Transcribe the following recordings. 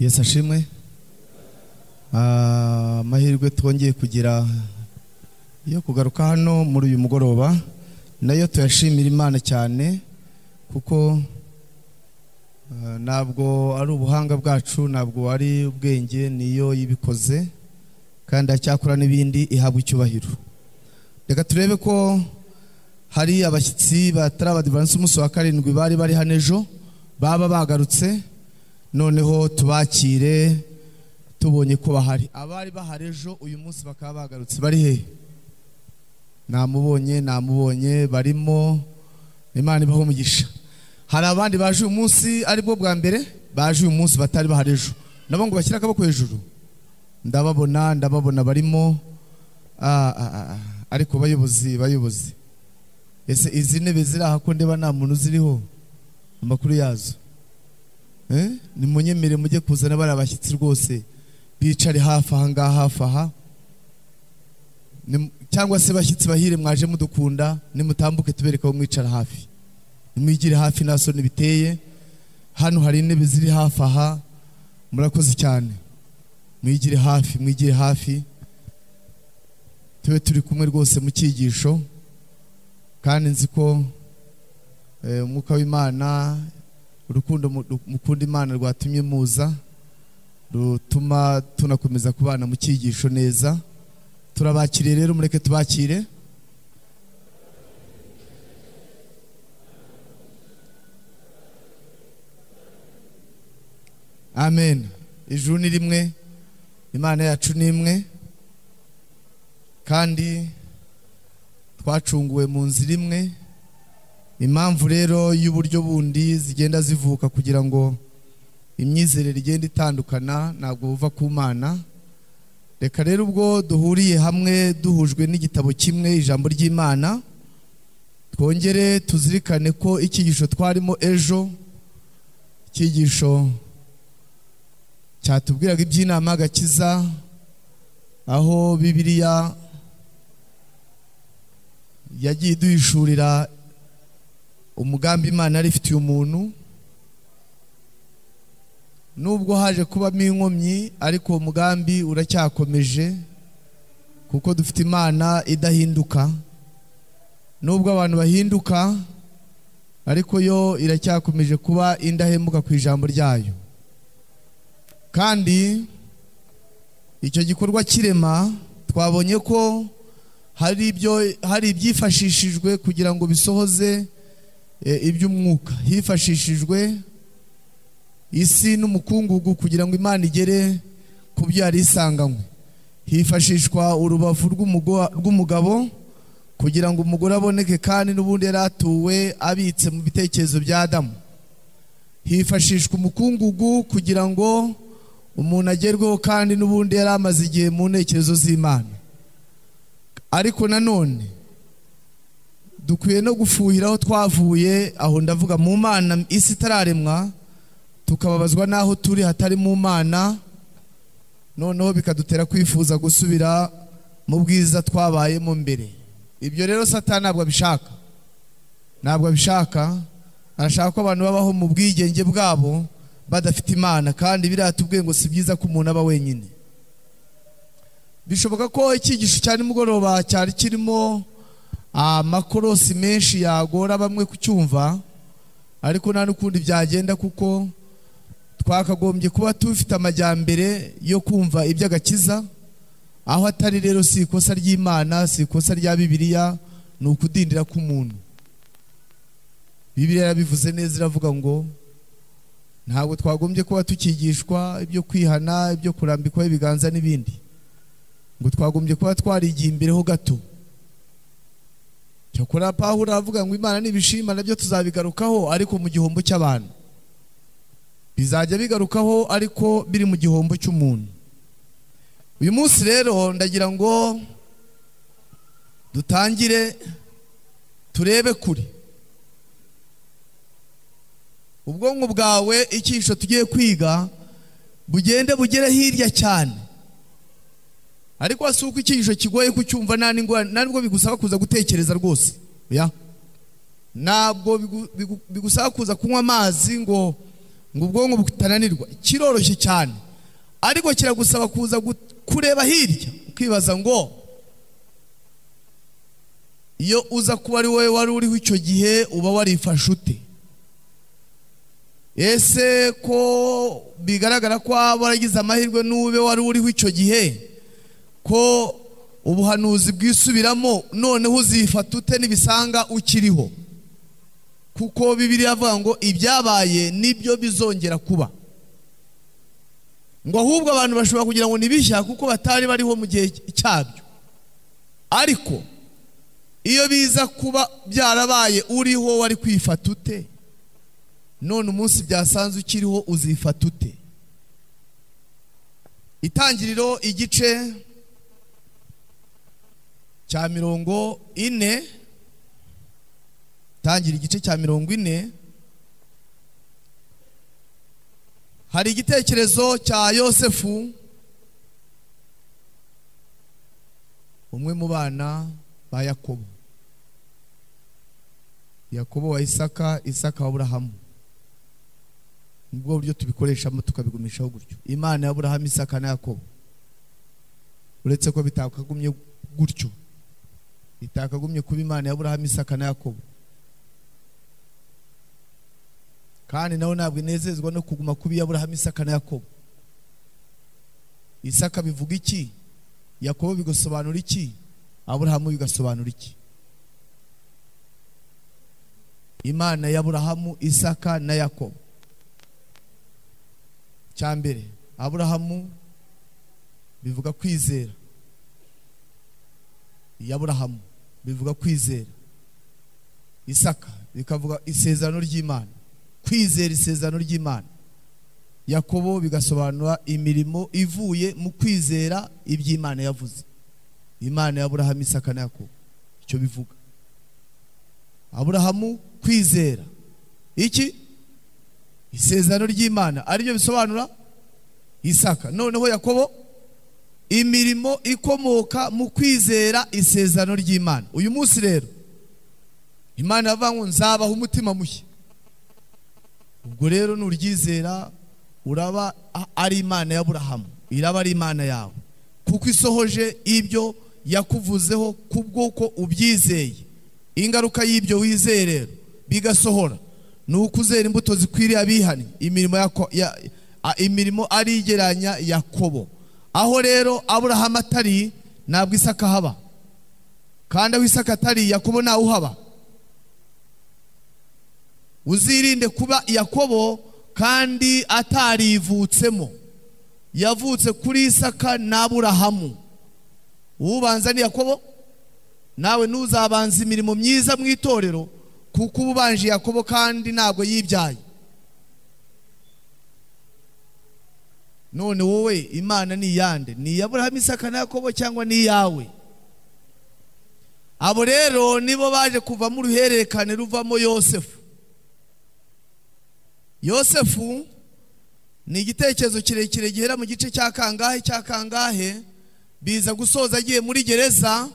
Yesu ashimwe Ah, amahirwe twongeye kugira yo kugaruka hano muri uyu mugoroba nayo tuyashimira imana cyane kuko ah, ntabwo ari ubuhanga bwacu ntabwo ari ubwenge niyo yibikoze kandi acyakora n'ibindi ihabwa icyubahiro reka turebe ko hari abashyitsi batari abadivansi umunsi wa karindwi bari bari hano ejo baba bagarutse noneho tubakire tubonye ko bahari abari bahari ejo uyu munsi bakaba bagarutse bari hehe namubonye namubonye barimo imana ibaho umugisha hari abandi baje uyu munsi aribwo bwa mbere baje uyu munsi batari bahari ejo nabo ngo bashyire akaboko hejuru ndababona ndababona barimo Ah, ah, ah, ah. ariko bayobozi bayobozi ese izi ntebe ziri aha ko ndeba nta muntu ziriho amakuru yazo Eh? nimunyemere mujye kuzana bari abashyitsi rwose bicare hafi aha ngaha hafi aha Nim- cyangwa se bashyitsi bahire mwaje mudukunda nimutambuke tubereka aho mwicara hafi nimwigire hafi nta soni biteye hano hari intebe ziri hafi aha murakoze cyane mwigire hafi mwigire hafi tube turi kumwe rwose mu cyigisho kandi nzi ko eh, umwuka w'imana urukundo mu- ru- mukunda imana rwatumye muza rutuma tunakomeza kubana mu cyigisho neza turabakiriye rero mureke tubakire amen ijuru ni rimwe imana yacu ni imwe kandi twacunguwe mu nzira imwe impamvu rero y'uburyo bundi zigenda zivuka kugira ngo imyizerere igenda itandukana ntabwo buva ku mana reka rero ubwo duhuriye hamwe duhujwe n'igitabo kimwe ijambo ry'imana twongere tuzirikane ko icyigisho twarimo ejo icyigisho cyatubwiraga iby'inama y'agakiza aho bibiliya yagiye iduhishurira umugambi imana yari ifitiye umuntu nubwo haje kubamo inkomyi ariko uwo mugambi uracyakomeje kuko dufite imana idahinduka nubwo abantu bahinduka ariko yo iracyakomeje kuba indahemuka ku ijambo ryayo kandi icyo gikorwa cy'irema twabonye ko hari ibyo hari ibyifashishijwe kugira ngo bisohoze e, iby'umwuka hifashishijwe isi n'umukungugu kugira ngo imana igere ku byo yari isanganywe hifashishwa urubavu rw'umugo- rw'umugabo kugira ngo umugore aboneke kandi n'ubundi yari atuwe abitse mu bitekerezo bya adamu hifashishwa umukungugu kugira ngo umuntu agerweho kandi n'ubundi yari amaze igihe mu ntekerezo z'imana ariko nanone dukwiye no gufuhira aho twavuye aho ndavuga mu mana isi itararemwa tukababazwa n'aho turi hatari mu mana noneho bikadutera kwifuza gusubira mu bwiza twabayemo mbere ibyo rero sata ntabwo abishaka ntabwo abishaka arashaka ko abantu babaho mu bwigenge bwabo badafite imana kandi biriya tubwiye ngo si byiza ko umuntu aba wenyine bishoboka ko icyigisho cya nimugoroba cyari kirimo amakorosi menshi yagora bamwe kucyumva ariko nta n'ukundi byagenda kuko twakagombye kuba tufite amajyambere yo kumva iby'agakiza aho atari rero si ikosa ry'imana si ikosa rya bibiliya ni ukudindira k'umuntu bibiliya yarabivuze neza iravuga ngo ntabwo twagombye kuba tukigishwa ibyo kwihana ibyo kurambikwaho ibiganza n'ibindi ngo twagombye kuba twarigiye imbereho gato cyakora pawulo aravuga ngo imana nibishima nabyo tuzabigarukaho ariko mu gihombo cy'abantu bizajya bigarukaho ariko biri mu gihombo cy'umuntu uyu munsi rero ndagira ngo dutangire turebe kure ubwonko bwawe icyigisho tugiye kwiga bugende bugere hirya cyane ariko si uko icyigisho kigoye kucyumva nta n'ingorane- nta nubwo bigusaba kuza gutekereza rwose oya ntabwo bigu- bigu- bigusaba kuza kunywa amazi ngo ngo ubwonko butananirwa kiroroshye cyane ariko kiragusaba kuza gut- kureba hirya ukibaza ngo iyo uza kuba ari wowe wari uriho icyo gihe uba warifashe ute ese ko bigaragara ko waba waragize amahirwe n'ube wari uriho icyo gihe ko ubuhanuzi bwisubiramo noneho uzifata ute nibisanga ukiriho kuko bibiri avuga ngo ibyabaye nibyo bizongera kuba ngo ahubwo abantu bashobora kugira ngo bishya kuko batari bariho mu gihe cyabyo ariko iyo biza kuba byarabaye uriho wari kwifata ute none umunsi byasanze ukiriho uzifata ute itangiriro igice cya mirongo ine tangira igice cya mirongo ine hari igitekerezo cya yosefu umwe mu bana ba yakobo yakobo wa isaka isaka wa aburahamu nibwo buryo tubikoresha tukabigumishaho gutyo imana ya aburahamu isaka na yakobo uretse ko bitakagumye gutyo bitakagumye kuba imana ya aburahamu isaka na yakobo kandi nawe ntabwo inezezwa no kuguma kuba iy'aburahamu isaka na yakobo isaka bivuga iki yakobo bigasobanura iki aburahamu bigasobanura iki imana y'aburahamu isaka na yakobo cya mbere aburahamu bivuga kwizera iy'aburahamu bivuga kwizera isaka bikavuga isezerano ry'imana kwizera isezerano ry'imana yakobo bigasobanura imirimo ivuye mu kwizera iby'imana yavuze imana ya aburahamu isaka na yakobo icyo bivuga aburahamu kwizera iki isezerano ry'imana aribyo bisobanura isaka noneho yakobo imirimo ikomoka mu kwizera isezerano ry'imana uyu munsi rero imana yavuga ngo nzabaha umutima mushya ubwo rero nuryizera uraba a- ari imana ya Aburahamu iraba ari imana yawe kuko isohoje ibyo yakuvuzeho kubw'uko ubyizeye ingaruka y'ibyo wizeye rero bigasohora ni uko uzera imbuto zikwiriye abihannye imirimo yako- ya- a- imirimo arigeranya yakobo aho rero aburahamu atari ntabwo isaka haba kandi aho isaka atari yakobo ntawe uhaba uzirinde kuba yakobo kandi atarivutsemo yavutse kuri isaka n'aburahamu ubanza ni yakobo nawe ntuzabanze imirimo myiza mu itorero kuko uba ubanje yakobo kandi ntabwo yibyaye none wowe imana ni iyande ni iy'aburahamu isaka na yakobo cyangwa ni iyawe abo rero nibo baje kuvamo uruhererekane ruvamo yosefu yosefu ni igitekerezo kirekire gihera mu gice cya kangahe cya kangahe biza gusoza agiye muri gereza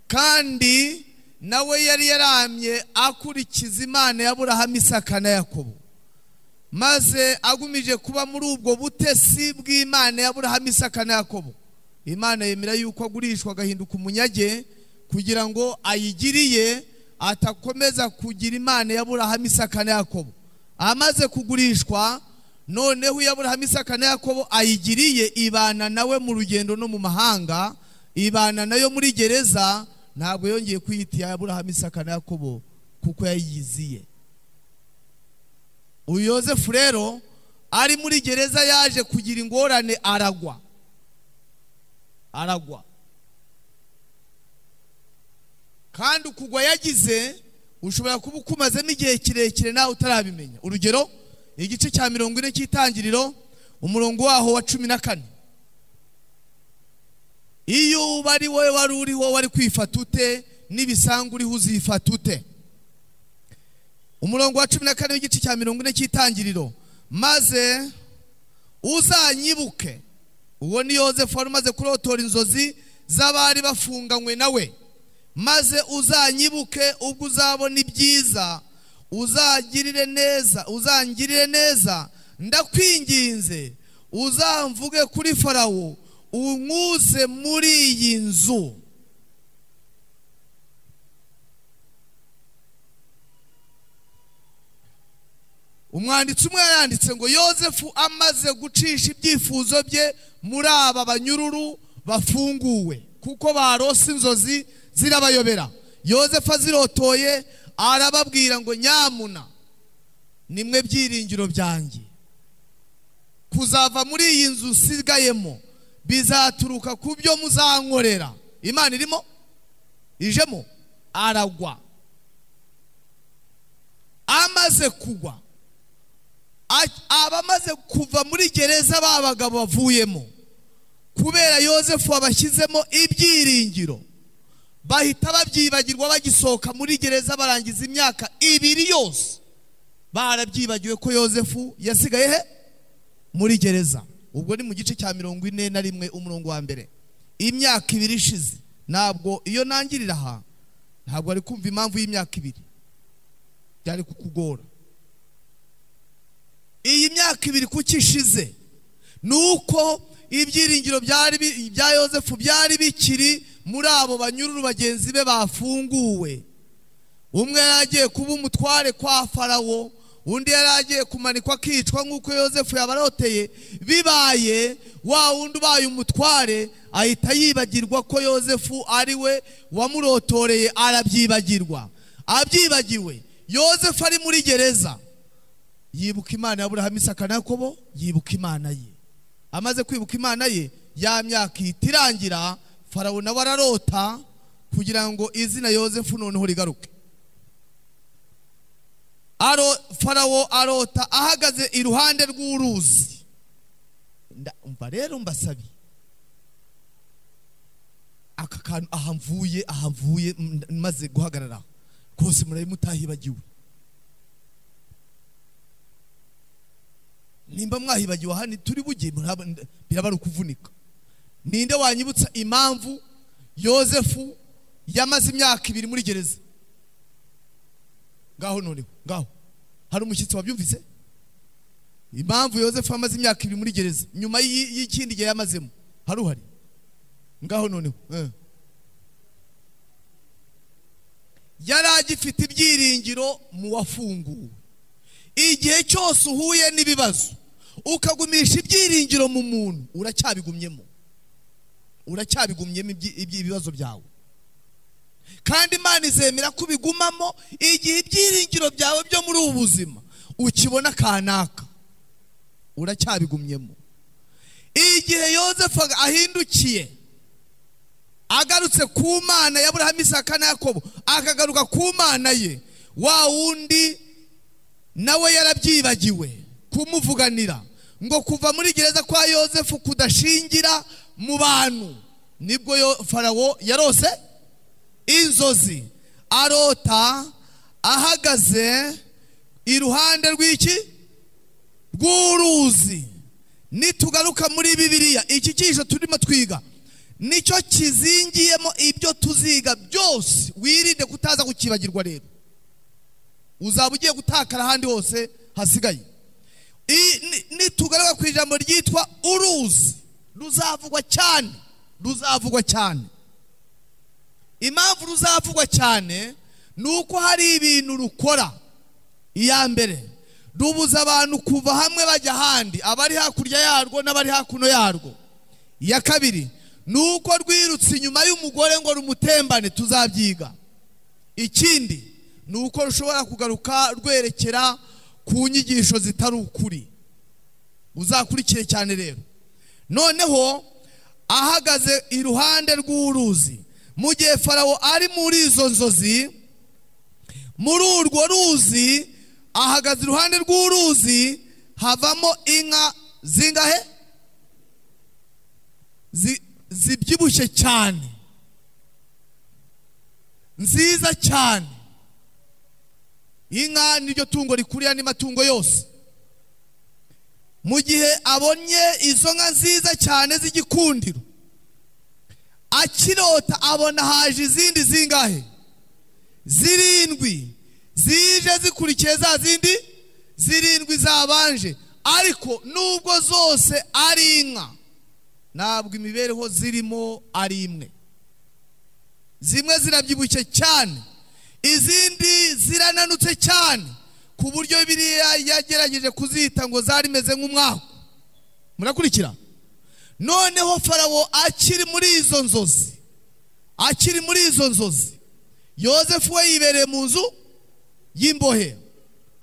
kandi nawe yari yaramye akurikiza imana ya Aburahamu isaka na yakobo maze agumije kuba muri ubwo butesi bw'imana ya Aburahamu isaka na yakobo imana yemera yuko agurishwa agahinduka umunyage kugira ngo ayigiriye atakomeza kugira imana ya Aburahamu isaka na yakobo amaze kugurishwa noneho iyo aburahamu isaka na yakobo ayigiriye ibana nawe mu rugendo no mu mahanga ibana nayo muri gereza ntabwo yongeye kwiyita iya aburahamu isaka na yakobo kuko yayiziye uyu yosefu rero ari muri gereza yaje kugira ingorane aragwa aragwa kandi ukugwa yagize ushobora kuba ukumazemo igihe kirekire nawe utarabimenya urugero igice cya mirongo ine cy'itangiriro umurongo waho wa cumi na kane iyo uba ari wowe wari uriho wari kwifata ute n'ibisangu uriho uzifata ute umurongo wa cumi na kane w'igice cya mirongo ine cy'itangiriro maze uzanyibuke uwo ni yosefu wari umaze kurotora inzozi z'abari bafunganywe nawe maze uzanyibuke ubwo uzabona ibyiza uzagirire neza uzangirire neza ndakwinginze uzamvuge kuri farawo unkuze muri iyi nzu umwanditsi umwe yaranditse ngo yozefu amaze gucisha ibyifuzo bye muri aba banyururu bafunguwe kuko barose inzozi zirabayobera yozefu azirotoye arababwira ngo nyamuna nimwe byiringiro byanjye kuzava muri iyi nzu usigayemo bizaturuka ku byo muzankorera imana irimo ijemo aragwa amaze kugwa abamaze kuva muri gereza ba bagabo bavuyemo kubera yosefu wabashyizemo ibyiringiro bahita babyibagirwa bagisohoka muri gereza barangiza imyaka ibiri yose barabyibagiwe ko yosefu yasigaye he muri gereza ubwo ni mu gice cya mirongo ine na rimwe umurongo wa mbere imyaka ibiri ishize ntabwo iyo nangirira aha ntabwo ari kumva impamvu y'imyaka ibiri byari kukugora iyi myaka ibiri kuko ishize ni uko ibyiringiro bya yosefu byari bikiri muri abo banyururu bagenzi be bafunguwe umwe yari agiye kuba umutware kwa farawo undi yari agiye kumanikwa akicwa nk'uko yosefu yabaroteye bibaye wa wundi ubaye umutware ahita yibagirwa ko yosefu ari we wamurotoreye arabyibagirwa abyibagiwe yosefu ari muri gereza yibuka imana ya Aburahamu Isaka na Yakobo yibuka imana ye amaze kwibuka imana ye ya myaka ihita irangira farawo nawe ararota kugira ngo izina yosefu noneho rigaruke farawo arota ahagaze iruhande rw'uruzi mba rero mbasabiye aka kantu ahamvuye ahamvuye maze guhagarara rwose mutahibagiwe nimba mwahibagiwe aha turi bugiye birabara ukuvunika ninde wanyibutsa impamvu yosefu yamaze imyaka ibiri muri gereza ngaho noneho ngaho hari umushyitsi wabyumvise impamvu yosefu yamaze imyaka ibiri muri gereza nyuma y'ikindi gihe yamazemo hari uhari ngaho noneho yari agifite ibyiringiro mu wafunguwe igihe cyose uhuye n'ibibazo ukagumisha ibyiringiro mu muntu uracyabigumyemo uracyabigumyemo ibibazo byawe kandi imana izemera ko ubigumamo igihe ibyiringiro byawe byo muri ubu buzima ukibona kanaka uracyabigumyemo igihe yosefu ahindukiye agarutse ku mana ya burahamu isaka na yakobo akagaruka ku mana ye wa wundi nawe yarabyibagiwe kumuvuganira ngo kuva muri gereza kwa yosefu kudashingira mu bantu nibwo farawo yarose inzozi arota ahagaze iruhande rw'iki rw'uruzi nitugaruka muri bibiliya iki cyisho turimo twiga nicyo kizingiyemo ibyo tuziga byose wirinde kutaza kukibagirwa rero uzaba ugiye gutakara ahandi hose hasigaye nitugaruka ku ijambo ryitwa uruzi ruzavugwa cyane ruzavugwa cyane impamvu ruzavugwa cyane ni uko hari ibintu rukora iya mbere rubuza abantu kuva hamwe bajya ahandi abari hakurya yarwo n'abari hakuno yarwo iya kabiri ni uko rwirutse inyuma y'umugore ngo rumutembane tuzabyiga ikindi ni uko rushobora kugaruka rwerekera ku nyigisho zitari ukuri uzakurikire cyane rero noneho ahagaze iruhande rw'uruzi mu gihe farawo ari muri izo nzozi muri urwo ruzi ahagaze iruhande rw'uruzi havamo inka zingahe zibyibushye cyane nziza cyane inka niryo tungo rikurira andi matungo yose mu gihe abonye izo nka nziza cyane z'igikundiro akirota abona haje izindi zingahe zirindwi zije zikurikiye za zindi zirindwi zabanje ariko nubwo zose ari inka ntabwo imibereho zirimo ari imwe zimwe zirabyibushye cyane izindi zirananutse cyane ku buryo biriya yagerageje kuzita ngo zarimeze nk'umwaku murakurikira noneho farawo akiri muri izo nzozi akiri muri izo nzozi yozefu we yibereye mu nzu y'imbohe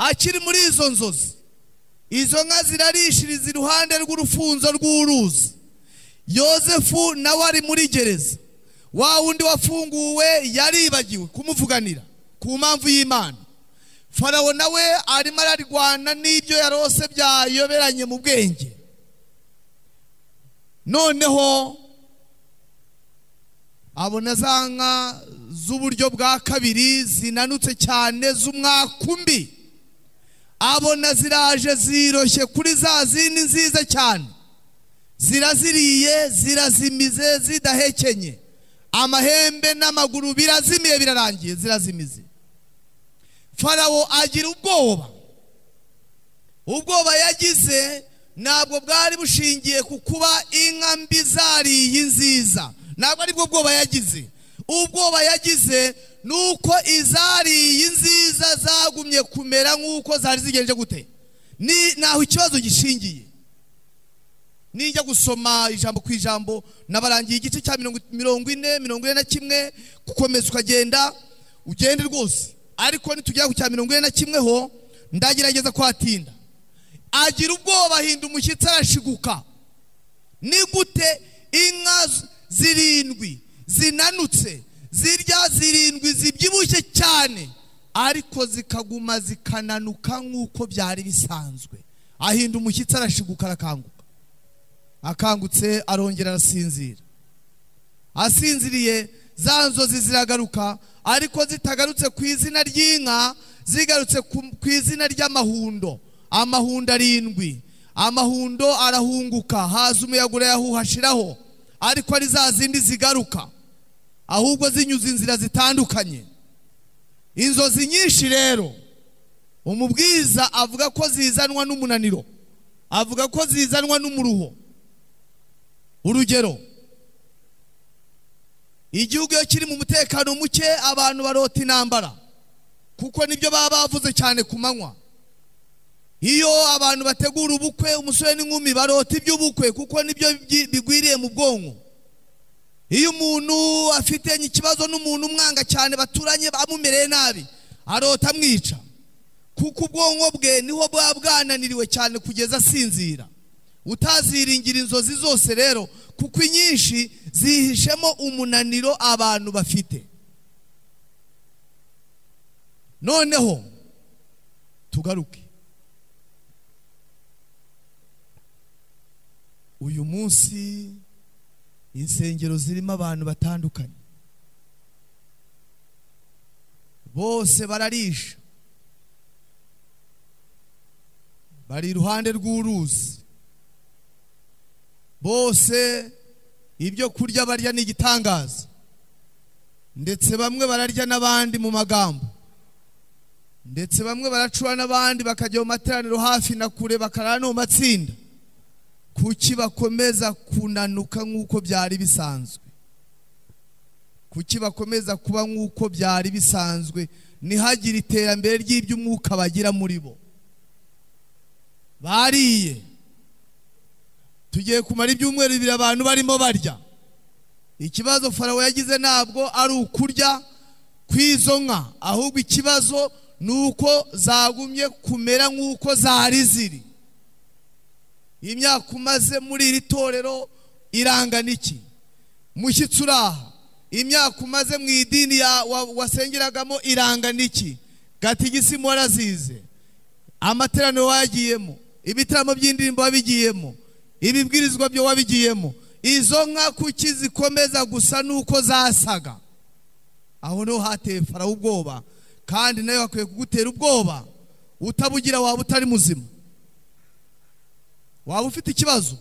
akiri muri izo nzozi izo nka zirarishiriza iruhande rw'urufunzo rw'uruzi yozefu nawe ari muri gereza wa wundi wafunguwe yaribagiwe kumuvuganira ku mpamvu y'imana farawo nawe arimo ararwana n'ibyo yarose byayoberanye mu bwenge noneho abona za nka z'uburyo bwa kabiri zinanutse cyane z'umwakumbi abona ziraje ziroshye kuri za zindi nziza cyane ziraziriye zirazimize zidahekenye amahembe n'amaguru birazimiye birarangiye zirazimize farawo agira ubwoba ubwoba yagize ntabwo bwari bushingiye ku kuba inka mbi zariye nziza ntabwo aribwo bwoba yagize ubwoba yagize ni uko izariye nziza zagumye kumera nk'uko zari zigenje gute ni naho ikibazo gishingiye nijya gusoma ijambo ku ijambo nabarangiye igice cya mirongo ine mirongo ine na kimwe gukomeza ukagenda ugende rwose ariko nitugera ku cya mirongo ine na kimwe ho ndagerageza kuhatinda agira ubwoba ahinda umushyitsi arashiguka ni gute inka zirindwi zinanutse zirya zirindwi zibyibushye cyane ariko zikaguma zikananuka nk'uko byari bisanzwe ahinda umushyitsi arashiguka arakanguka akangutse arongera arasinzira asinziriye za nzozi ziragaruka ariko zitagarutse ku izina ry'inka zigarutse ku izina ry'amahundo amahundo arindwi amahundo arahunguka haza umuyaga urayahuhashiraho ariko ari za zindi zigaruka ahubwo zinyuze inzira zitandukanye inzozi nyinshi rero umubwiza avuga ko zizanwa n'umunaniro avuga ko zizanwa n'umuruho urugero igihugu iyo kiri mu mutekano muke abantu barota intambara kuko nibyo baba bavuze cyane ku manywa iyo abantu bategura ubukwe umusore n'inkumi barota iby'ubukwe kuko nibyo bigwiriye mu bwonko iyo umuntu afite ikibazo n'umuntu umwanga cyane baturanye bamumereye nabi arota amwica kuko ubwonko bwe niho bwaba bwananiriwe cyane kugeza asinzira utaziringira inzozi zose rero kuko inyinshi zihishemo umunaniro abantu bafite noneho tugaruke uyu munsi insengero zirimo abantu batandukanye bose bararisha bari iruhande rw'uruzi bose ibyo kurya barya ni igitangaza ndetse bamwe bararya n'abandi mu magambo ndetse bamwe baracura n'abandi bakajya mu materaniro hafi na kure bakarara no mu matsinda kuki bakomeza kunanuka nk'uko byari bisanzwe kuki bakomeza kuba nk'uko byari bisanzwe ntihagire iterambere ry'iby'umwuka bagira muri bo bariye tugiye kumara ibyumweru bibiri abantu barimo barya ikibazo farawo yagize ntabwo ari ukurya kw'izo nka ahubwo ikibazo ni uko zagumye kumera nk'uko zari ziri imyaka umaze muri iri torero irangana iki mushyitsi uraha imyaka umaze mu idini wasengeragamo irangana iki gatigisi warazize amateraniro wagiyemo ibitaramo by'indirimbo wabigiyemo ibibwirizwa byo wabigiyemo izo nka kuki zikomeza gusa n'uko zasaga aho niho hateye farawo ubwoba kandi nawe bakwiye kugutera ubwoba utabugira waba utari muzima waba ufite ikibazo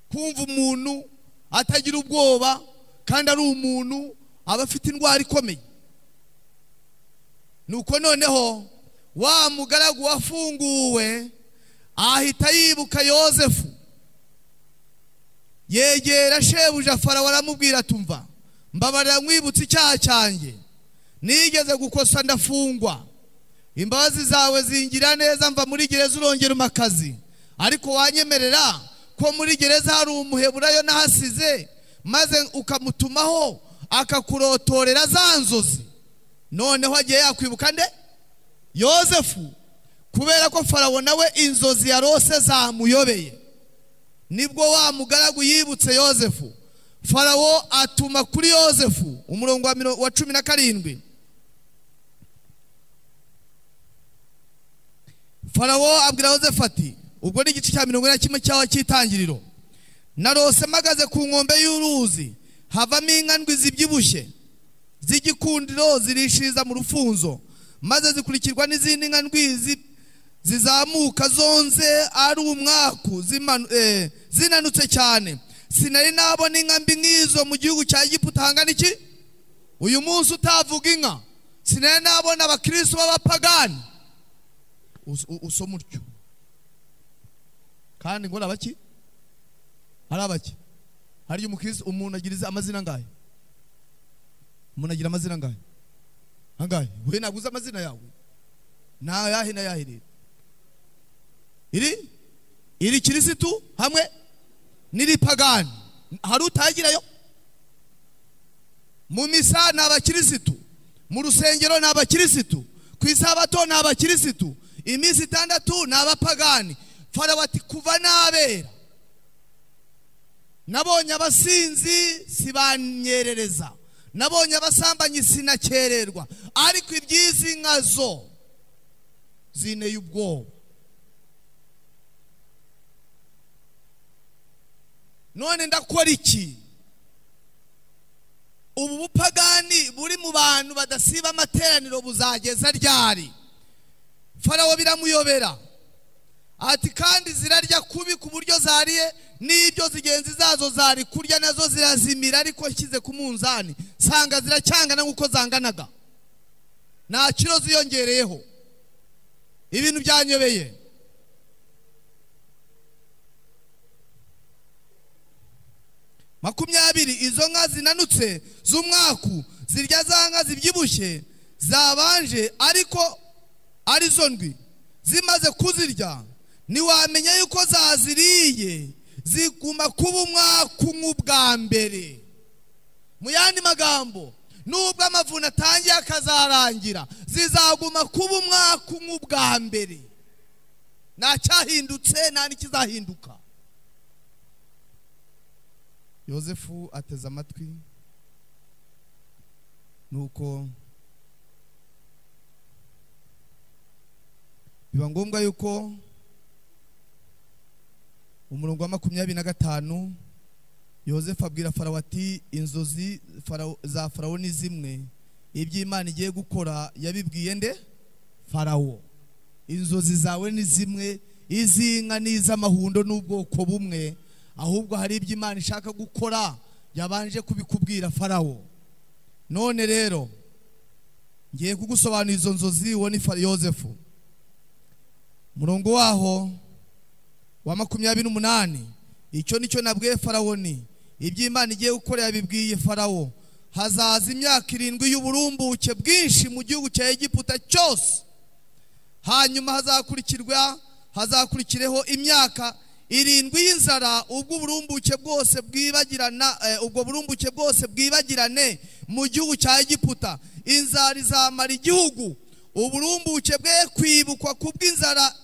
kumva umuntu atagira ubwoba kandi ari umuntu aba afite indwara ikomeye nuko noneho wa mugaragu wafunguwe ahita yibuka yosefu yegera shebuja farawo aramubwira atumva mbabarira nkwibutse icyaha cyanjye nigeze gukosa ndafungwa imbabazi zawe zingira neza mva muri gereza urongera umakazi ariko wanyemerera ko muri gereza hari umuheburayo nahasize maze ukamutumaho akakurotorera za nzozi noneho agiye yakwibuka nde yosefu kubera ko farawo nawe inzozi yarose zamuyobeye nibwo wa mugaragu yibutse yosefu farawo atuma kuri yosefu umurongo wa miro- wa cumi na karindwi farawo abwira yosefu ati ubwo ni igice cya mirongo ine na kimwe cyawe cy'itangiriro narose mpagaze ku nkombe y'uruzi havamo inka ndwi zibyibushye z'igikundiro zirishiriza mu rufunzo maze zikurikirwa n'izindi nka ndwi zi- zizamuka zonze ari umwaku zimanu- eh, zinanutse cyane sinari nabona inka mbi nk'izo mu gihugu cya egiputa hangana iki uyu munsi utavuga inka sinari nabona abakristo b'abapagani Us- u- usoma utyo kandi ngo ni abaki hari abaki hari igihe umukristo umuntu agira izi- amazina angahe umuntu agira amazina angahe angahe we ntabwo uzi amazina yawe ni ayahe n'ayahe rero iri iri kirisitu hamwe n'iri pagani hari utagirayo mu misa ni abakirisitu mu rusengero ni abakirisitu ku isabato ni abakirisitu iminsi itandatu ni abapagani farawo ati kuva n'abera nabonye abasinzi sibanyerereza nabonye abasambanyi sinakererwa ariko iby'izi nka zo zinteye ubwoba none ndakora iki ubu bupagani buri mu bantu badasiba amateraniro buzageza ryari farawo biramuyobera ati kandi zirarya kubi ku buryo zariye n'ibyo zigenzi zazo zari kurya nazo zirazimira ariko nshyize ku munzani nsanga ziracyangana nk'uko zanganaga nta kiro ziyongereyeho ibintu byanyobeye makumyabiri izo nka zinanutse z'umwaku zirya za nka zibyibushye zabanje ariko ari zo ndwi zimaze kuzirya ntiwamenya yuko zaziriye ziguma kuba umwaku nk'ubwa mbere mu yandi magambo nubwo amavuna atangiye akazarangira zizaguma kuba umwaku nk'ubwa mbere nta cyahindutse nta n'ikizahinduka yosefu ateze amatwi nuko biba ngombwa yuko umurongo wa makumyabiri na gatanu yosefu abwira farawo ati inzozi Farawo- za farawo ni zimwe iby'imana igiye gukora yabibwiye nde farawo inzozi zawe ni zimwe iz'inka n'iz'amahundo n'ubwoko bumwe ahubwo hari ibyo imana ishaka gukora yabanje kubikubwira farawo none rero ngiye kugusobanurira izo nzozi uwo ni Fara- yosefu murongo waho wa makumyabiri n'umunani icyo nicyo nabwiye farawo ni iby'imana igiye gukora yabibwiye farawo hazaza imyaka irindwi y'uburumbuke bwinshi mu gihugu cya egiputa cyose hanyuma hazakurikirwa hazakurikireho imyaka irindwi y'inzara ubwo uburumbuke bwose bwibagirana eh, ubwo burumbuke bwose bwibagirane mu gihugu cya egiputa inzara izamara igihugu uburumbuke bwe kwibukwa kubw'inzara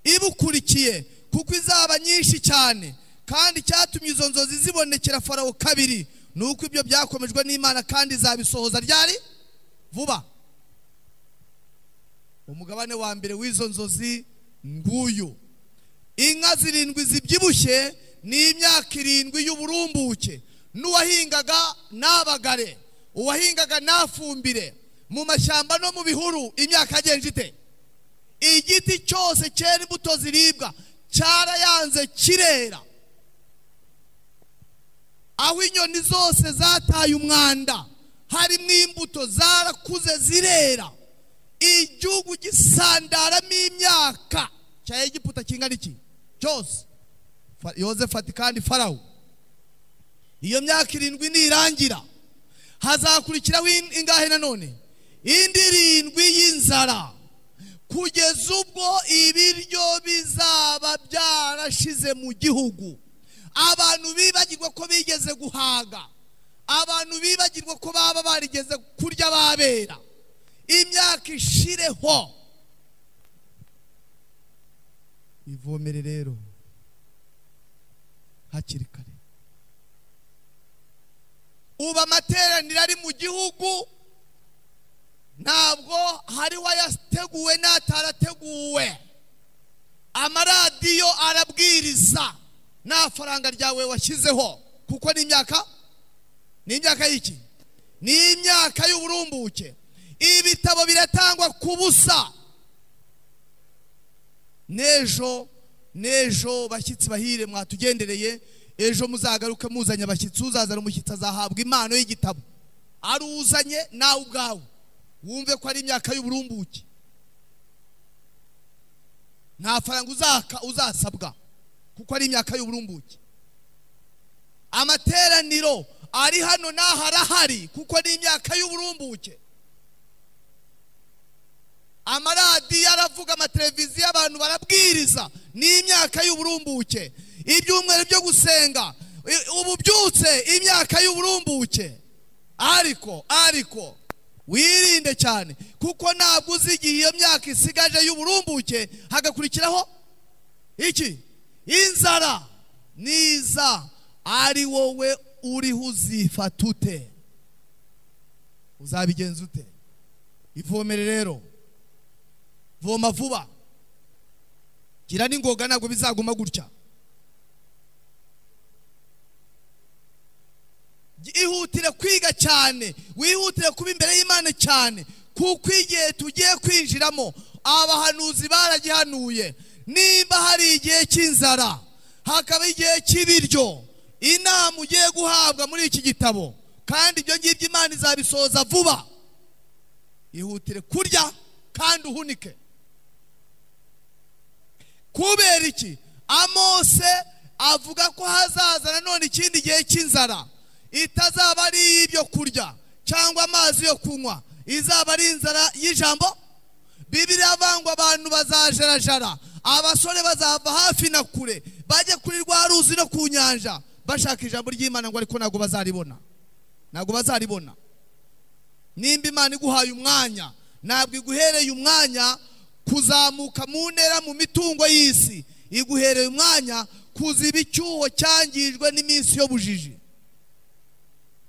ibukurikiye kuko izaba nyinshi cyane kandi icyatumye izo nzozi zibonekera farawo kabiri ni uko ibyo byakomejwe n'imana kandi izabisohoza ryari vuba umugabane wa mbere w'izo nzozi nguyu inka zirindwi zibyibushye ni imyaka irindwi y'uburumbuke n'uwahingaga n'abagare uwahingaga n'afumbire mu mashyamba no mu bihuru imyaka yagenje ite igiti cyose cyera imbuto ziribwa cyarayanze kirera aho inyoni zose zataye umwanda harimo imbuto zarakuze zirera igihugu gisandaramo imyaka cya egiputa kingana iki cyose Fa- yozefu ati kandi farawo iyo myaka irindwi nirangira hazakurikiraho in- ingahe nanone indi irindwi y'inzara kugeza ubwo ibiryo bizaba byarashize mu gihugu abantu bibagirwa ko bigeze guhaga abantu bibagirwa ko baba barigeze kurya babera imyaka ishireho ivomere rero hakiri kare ubu amateraniro ari mu gihugu ntabwo hari wayateguwe n'atarateguwe amaradiyo arabwiriza nta faranga ryawe washyizeho kuko ni imyaka ni imyaka y'iki ni imyaka y'uburumbuke ibitabo biratangwa ku busa n'ejo n'ejo bashyitsi bahire mwatugendereye ejo muzagaruke muzanye abashyitsi uzazana umushyitsi azahabwa impano y'igitabo ari uzanye nawe ubwawe wumve ko ari imyaka y'uburumbuke nta faranga uzaka uzasabwa kuko ari imyaka y'uburumbuke amateraniro ari hano n'aho arahari kuko ni imyaka y'uburumbuke amaradiyo aravuga amateleviziyo abantu barabwiriza ni imyaka y'uburumbuke ibyumweru byo gusenga i- ubu byutse imyaka y'uburumbuke ariko ariko wirinde cyane kuko ntabwo uzi igihe iyo myaka isigaje y'uburumbuke hagakurikiraho iki inzara niza ari wowe uriho uzifata ute uzabigenza ute ivomere rero voma vuba gira n'ingoga ntabwo bizaguma gutya ihutire kwiga cyane wihutire kuba imbere y'imana cyane kuko igihe tugiye kwinjiramo abahanuzi baragihanuye nimba hari igihe cy'inzara hakaba igihe cy'ibiryo inama ugiye guhabwa muri iki gitabo kandi ibyo ngibyo imana izabisohoza vuba ihutire kurya kandi uhunike kubera iki amose avuga ko hazaza nanone ikindi gihe cy'inzara itazaba ari iy'ibyo kurya cyangwa amazi yo kunywa izaba ari inzara y'ijambo bibiriya avangwa abantu bazajarajara abasore bazava hafi na kure bajye kuri rwa ruzi no ku nyanja bashaka ijambo ry'imana ngo ariko ntabwo bazaribona ntabwo bazaribona nimba imana iguhaye umwanya ntabwo iguhereye umwanya kuzamuka mu ntera mu mitungo y'isi iguhereye umwanya kuziba icyuho cyangijwe n'iminsi y'ubujiji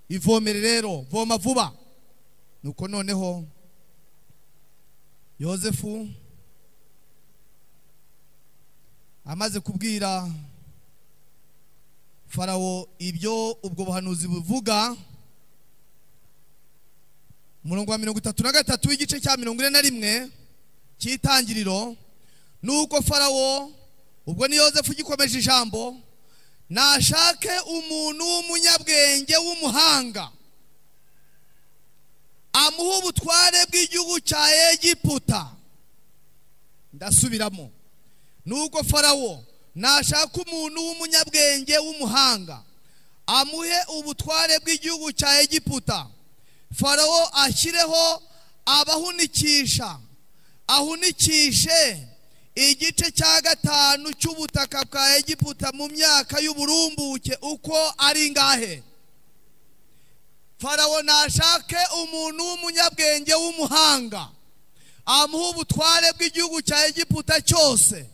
ivomere rero voma vuba nuko noneho yosefu amaze kubwira farawo ibyo ubwo buhanuzi buvuga umurongo wa mirongo itatu na gatatu w'igice cya mirongo ine na rimwe cy'itangiriro ni uko farawo ubwo ni yosefu ugikomeje ijambo nashake umuntu w'umunyabwenge w'umuhanga amuha ubutware bw'igihugu cya egiputa ndasubiramo ni uko farawo nashaka umuntu w'umunyabwenge w'umuhanga amuhe ubutware bw'igihugu cya egiputa farawo ashyireho abahunikisha ahunikishe igice cya gatanu cy'ubutaka bwa egiputa mu myaka y'uburumbuke uko ari ngahe farawo nashake umuntu w'umunyabwenge w'umuhanga amuha ubutware bw'igihugu cya egiputa cyose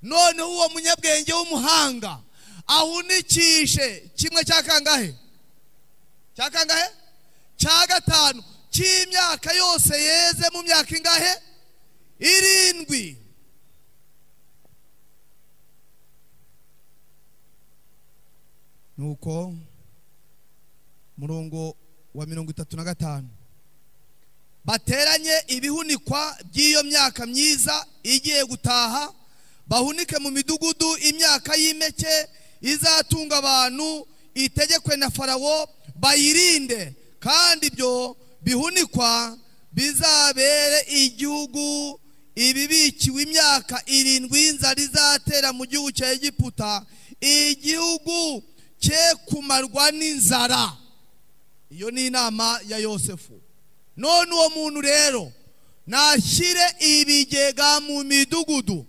noneho uwo munyabwenge w'umuhanga ahunikishe kimwe cya kangahe cya kangahe cya gatanu cy'imyaka yose yeze mu myaka ingahe irindwi nuko murongo wa mirongo itatu na gatanu bateranye ibihunikwa by'iyo myaka myiza igiye gutaha bahunike mu midugudu imyaka y'impeke izatunga abantu itegekwe na farawo bayirinde kandi ibyo bihunikwa bizabere igihugu ibibikiwe imyaka irindwi y'inzara izatera mu gihugu cya egiputa igihugu cye kumarwa n'inzara iyo ni inama ya yosefu none uwo muntu rero nashyire ibigega mu midugudu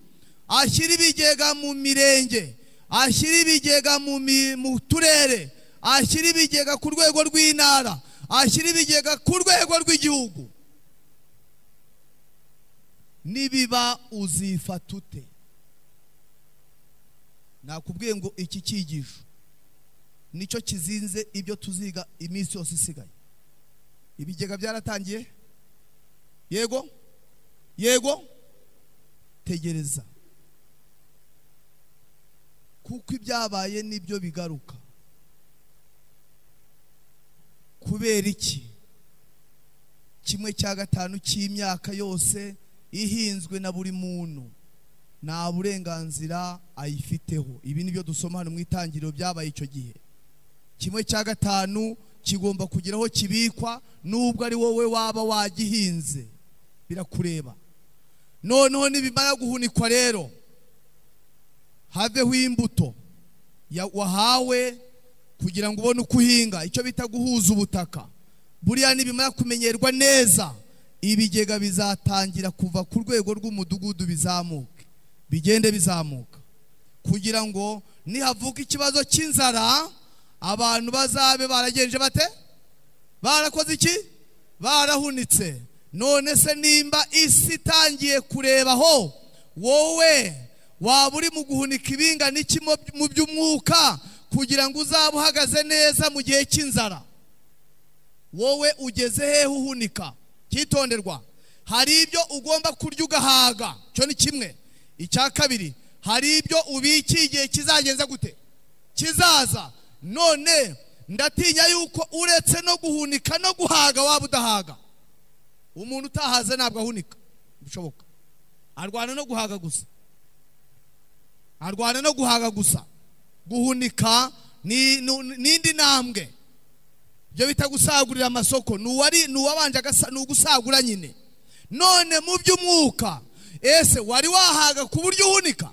ashyire ibigega mu mirenge ashyire ibigega mu mi- mu turere ashyire ibigega ku rwego rw'intara ashyire ibigega ku rwego rw'igihugu nibiba uzifata ute nakubwiye ngo iki cyigisho nicyo kizinze ibyo tuziga iminsi yose isigaye ibigega byaratangiye yego yego tegereza kuko ibyabaye nibyo bigaruka kubera iki kimwe cya gatanu cy'imyaka yose ihinzwe na buri muntu nta burenganzira ayifiteho ibi nibyo dusoma hano mu itangiriro byabaye icyo gihe kimwe cya gatanu kigomba kugira aho kibikwa nubwo ari wowe waba wagihinze birakureba noneho nibimara guhunikwa rero haveho imbuto ya- wahawe kugira ngo ubone uko uhinga icyo bita guhuza ubutaka buriya nibimara kumenyerwa neza ibigega bizatangira kuva ku rwego rw'umudugudu bizamuke bigende bizamuka kugira ngo nihavuka ikibazo cy'inzara abantu bazabe baragenje bate barakoze iki barahunitse none se nimba isi itangiye kurebaho wowe waba uri mu guhunika ibinga n'iki mu- mu by'umwuka kugira ngo uzabe uhagaze neza mu gihe cy'inzara wowe ugeze hehe uhunika cyitonderwa hari ibyo ugomba kurya ugahaga cyo ni kimwe icya kabiri hari ibyo ubikiye igihe kizagenza gute kizaza none ndatinya yuko uretse no guhunika no guhaga waba udahaga umuntu utahaze ntabwo ahunika bishoboka arwana no guhaga gusa arwana no guhaga gusa guhunika ni ni- n'indi ntambwe ibyo bita gusagurira amasoko ni uwari ni uwabanje agasa- ni ugusagura nyine none mu by'umwuka ese wari wahaga ku buryo uhunika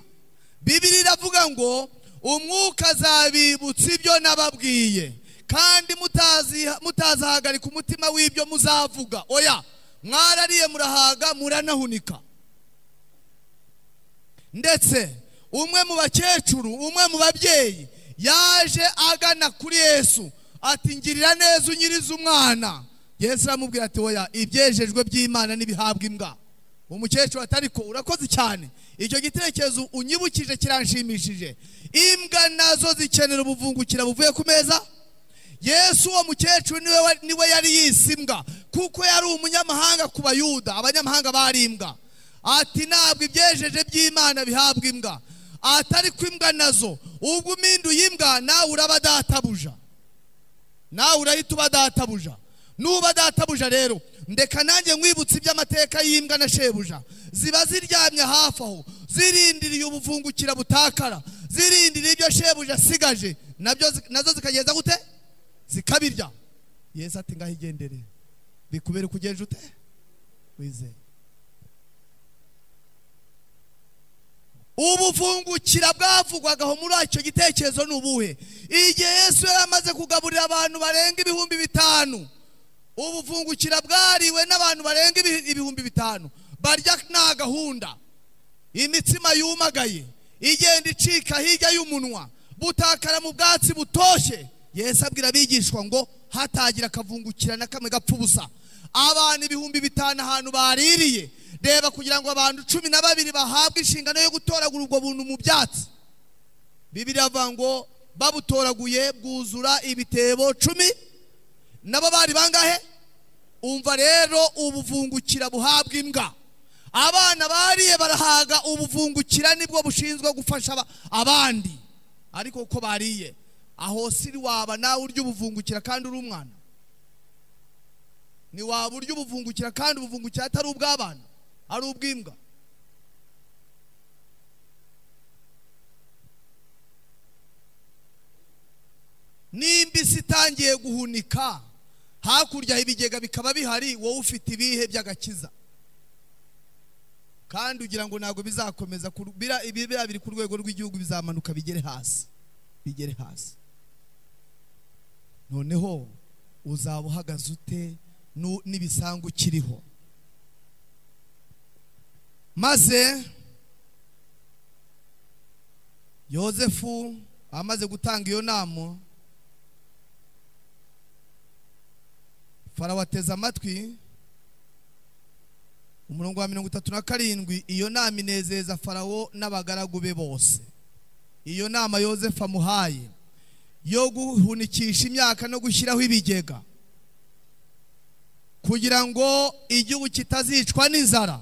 bibiri iravuga ngo umwuka azabibutsa ibyo nababwiye kandi mutazi mutazahagarika umutima w'ibyo muzavuga oya mwarariye murahaga muranahunika ndetse umwe mu bakecuru umwe mu babyeyi yaje agana kuri yesu ati ngirira neza unyiriza umwana yesu aramubwira ati oya ibyejejwe by'imana ntibihabwa imbwa uwo mukecuru ati ariko urakoze cyane icyo gitekerezo unyibukije kiranshimishije imbwa nazo zikenera ubuvungukira buvuye ku meza yesu uwo mukecuru niwe wa- niwe yari yise imbwa kuko yari umunyamahanga ku bayuda abanyamahanga bari imbwa ati ntabwo ibyejeje by'imana bihabwa imbwa atari ko imbwa nazo ubwo uminduye imbwa nawe uraba databuja nawe urahita uba databuja nuba databuja rero ndeka nanjye nkwibutsa iby'amateka y'imbwa na shebuja ziba ziryamye hafi aho zirindiriye ubuvungukira butakara zirindiriye ibyo shebuja asigaje nabyo zi- nazo zikageza gute zikabirya yesu ati ngaho igendere bikubere kugenje ute wizeye ubuvungukira bwavugwagaho muri icyo gitekerezo ni ubuhe igihe yesu yari amaze kugaburira abantu barenga ibihumbi bitanu ubuvungukira bwariwe n'abantu barenga ibi- ibihumbi bitanu barya nta gahunda imitsima yumagaye igenda icika hirya y'umunwa butakara mu bwatsi butoshye yesu abwira abigishwa ngo hatagira akavungukira na kamwe gapfa ubusa abantu ibihumbi bitanu ahantu baririye reba kugira ngo abantu cumi na babiri bahabwe inshingano yo gutoragura ubwo buntu mu byatsi bibiri avuga ngo babutoraguye bwuzura ibitebo cumi nabo bari bangahe umva rero ubuvungukira buhabwa imbwa abana bariye barahaga ubuvungukira nibwo bushinzwe gufasha aba- abandi ariko uko bariye aho siri waba nawe urya ubuvungukira kandi uri umwana ni waba urya ubuvungukira kandi ubuvungukira atari ubw'abana ari ubw'imbwa nimba isi itangiye guhunika hakurya ibigega bikaba bihari wowe ufite ibihe by'agakiza kandi ugira ngo ntabwo bizakomeza ku- bira- ibi- biriya biri ku rwego rw'igihugu bizamanuka bigere hasi bigere hasi noneho uzaba uhagaze ute nu- n'ibisangu ukiriho maze yozefu amaze gutanga iyo nama farawo ateze amatwi umurongo wa mirongo itatu na karindwi iyo nama inezeza farawo n'abagaragu be bose iyo nama yozefu amuhaye yo guhunikisha imyaka no gushyiraho ibigega kugira ngo igihugu kitazicwa n'inzara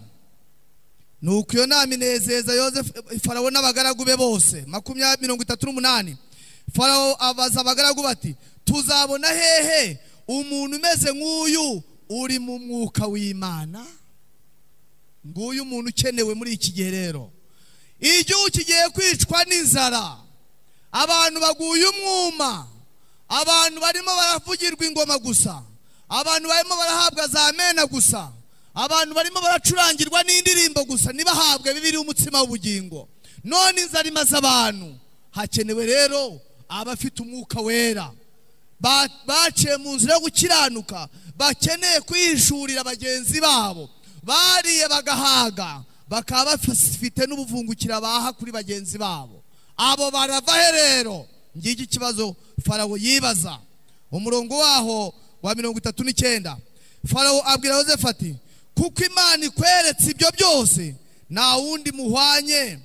nuko iyo nama inezeza yozefu farawo n'abagaragu be bose makumyabiri mirongo itatu n'umunani farawo abaza abagaragu bati tuzabona hehe umuntu umeze nk'uyu uri mu mwuka w'imana nguyu umuntu ukenewe muri iki gihe rero igihugu kigiye kwicwa n'inzara abantu baguye umwuma abantu barimo baravugirwa ingoma gusa abantu barimo barahabwa za mena gusa abantu barimo baracurangirwa n'indirimbo gusa ntibahabwe bibiri umutsima w'ubugingo none inzara imaze abantu hakenewe rero abafite umwuka wera Ba- baciye mu nzira yo gukiranuka bakeneye kwihishurira bagenzi babo bariye bagahaga bakaba bafite n'ubuvungukira baha kuri bagenzi babo abo barava he rero ngiki ikibazo farawo yibaza umurongo waho wa mirongo itatu n'icyenda farawo abwira yosefu ati kuko imana ikweretse ibyo byose nta wundi muhwanye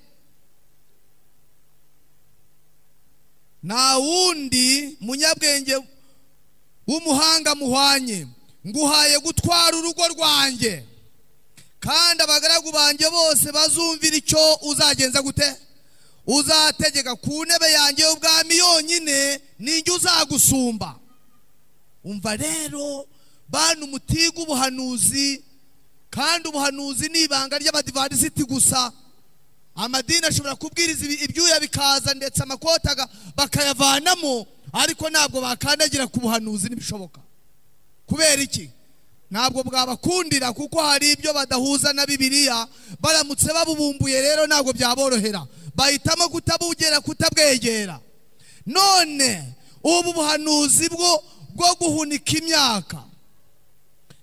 nta wundi munyabwenge w'umuhanga muhwanye nguhaye gutwara urugo rwanjye kandi abagaragu banjye bose bazumvira icyo uzagenza gute uzategeka ku ntebe yanjye y'ubwami yonyine ninjye uzagusumba umva rero bana umutiga ubuhanuzi kandi ubuhanuzi ni ibanga ry'abadivarisiti gusa amadini ashobora kubwiriza ibi- ibyuya bikaza ndetse amakota aga- bakayavanamo ariko ntabwo bakandagira ku buhanuzi ntibishoboka kubera iki ntabwo bwabakundira kuko hari ibyo badahuza na bibiliya baramutse babubumbuye rero ntabwo byaborohera bahitamo kutabugera kutabwegera none ubu buhanuzi bwo bwo guhunika imyaka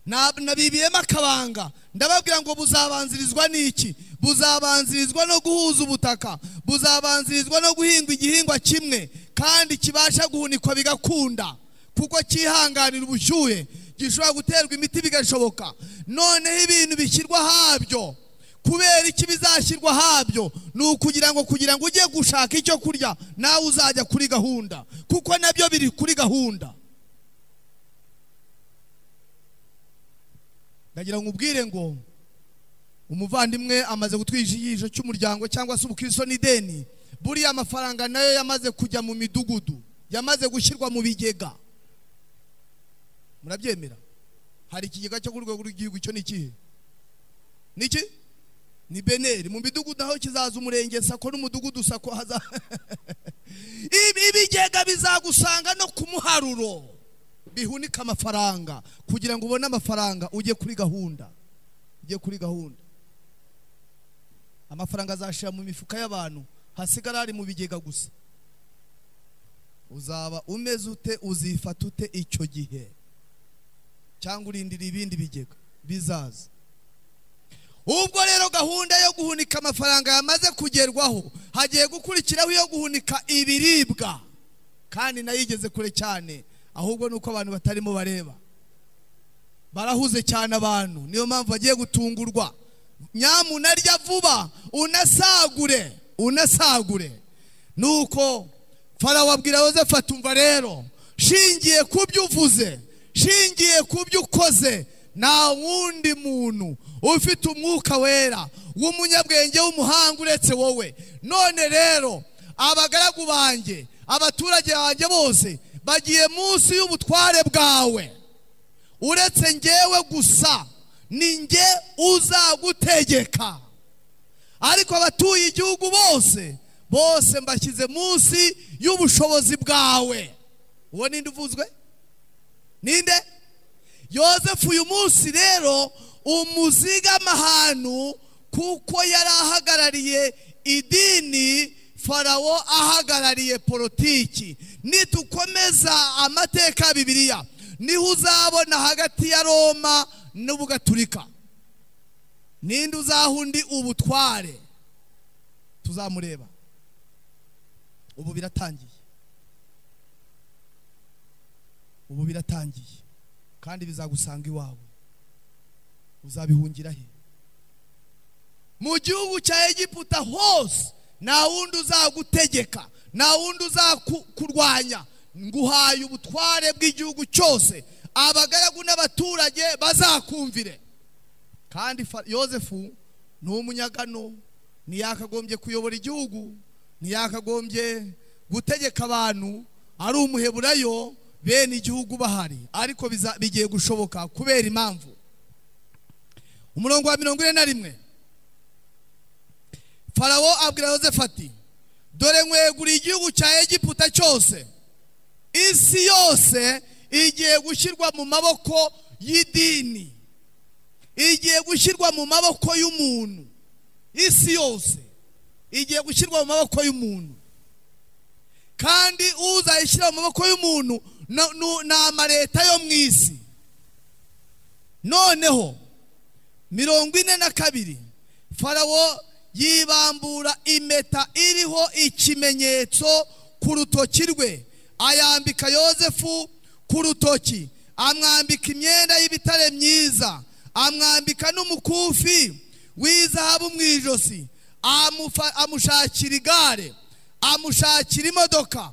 Na- nabibiyemo akabanga ndababwira ngo buzabanzirizwa n'iki buzabanzirizwa no guhuza ubutaka buzabanzirizwa no guhingwa igihingwa kimwe kandi kibasha guhunikwa bigakunda kuko cyihanganira ubushyuhe gishobora guterwa imiti bigashoboka noneho ibintu bishyirwa habyo kubera iki bizashyirwa habyo ni ukugira ngo kugira ngo ujye gushaka icyo kurya nawe uzajya kuri gahunda kuko nabyo biri kuri gahunda ndagira ngo ubwire ngo umuvandimwe amaze gutwija igisho cy'umuryango cyangwa se ubukristo n'ideni buriya amafaranga nayo yamaze kujya mu midugudu yamaze gushyirwa mu bigega murabyemera hari ikigega cyo ku rwego rw'igihugu cyo ni ikihe niki ni beneri mu midugudu aho kizaza umurenge sako n'umudugudu sako haza Ibi- ibigega bizagusanga no ku muharuro bihunika amafaranga kugira ngo ubone amafaranga ujye kuri gahunda ujye kuri gahunda amafaranga azashira mu mifuka y'abantu hasigara ari mu bigega gusa uzaba umeze ute uzifata ute icyo gihe cyangwa urindira ibindi bigega bizaza ubwo rero gahunda yo guhunika amafaranga yamaze kugerwaho hagiye gukurikiraho iyo guhunika ibiribwa kandi nayo igeze kure cyane ahubwo ni uko abantu batarimo bareba barahuze cyane abantu niyo mpamvu bagiye gutungurwa nyamunarya vuba unasagure unasagure nuko farawo abwira yosefu atumva rero shingiye ku byo uvuze shingiye ku byo ukoze nta wundi muntu ufite umwuka wera w'umunyabwenge w'umuhanga uretse wowe none rero abagaragu banjye abaturage banjye bose bagiye munsi y'ubutware bwawe uretse njyewe gusa ni njye uzagutegeka ariko abatuye igihugu bose bose mbashyize munsi y'ubushobozi bwawe uwo ninde uvuzwe ninde yosefu uyu munsi rero umuzigama ahantu kuko yari ahagarariye idini farawo ahagarariye politiki nitukomeza amateka ya bibiliya niho uzabona hagati ya roma n'ubugaturika ninde uzaha undi ubutware tuzamureba ubu biratangiye ubu biratangiye kandi bizagusanga iwawe uzabihungira he mu gihugu cya egiputa hose nta wundi uzagutegeka nta wundi uzakurwanya nguhaye ubutware bw'igihugu cyose abagaragu n'abaturage bazakumvire kandi yosefu ni umunyagano ntiyakagombye kuyobora igihugu ntiyakagombye gutegeka abantu ari umuheburayo bene igihugu bahari ariko bigiye gushoboka kubera impamvu umurongo wa mirongo ine na rimwe farawo abwira yosefu ati dore nkweguriye igihugu cya egiputa cyose isi yose igiye gushyirwa mu maboko y'idini igiye gushyirwa mu maboko y'umuntu isi yose igiye gushyirwa mu maboko y'umuntu kandi uzayishyira mu maboko y'umuntu ni amaleta yo mu isi noneho mirongo ine na kabiri farawo yibambura impeta iriho ikimenyetso ku rutoki rwe ayambika yosefu ku rutoki amwambika imyenda y'ibitare myiza amwambika n'umukufi w'izahabu mu ijosi amushakira igare amushakira imodoka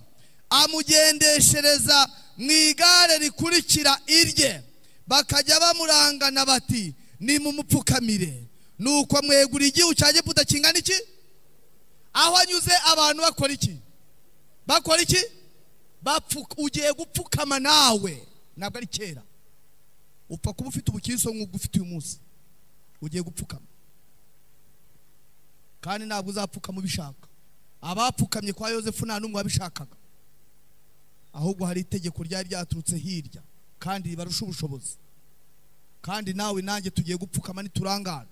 amugendeshereza mu igare rikurikira irye bakajya bamurangana bati ni mu mupfukamire nuko mwegura igihugu cya giputa kingana iki aho anyuze abantu bakora iki bakora iki ugiye gupfukama nawe ntabwo ari kera upfa kuba ufite ubukiriso nk'ubwo ufite uyu munsi ugiye gupfukama kandi ntabwo uzapfukama ubishaka abapfukamye kwa yosefu nta n'umwe wabishakaga ahubwo hari itegeko ryari ryaturutse hirya kandi ribarusha ubushobozi kandi nawe nanjye tugiye gupfukama ntiturangara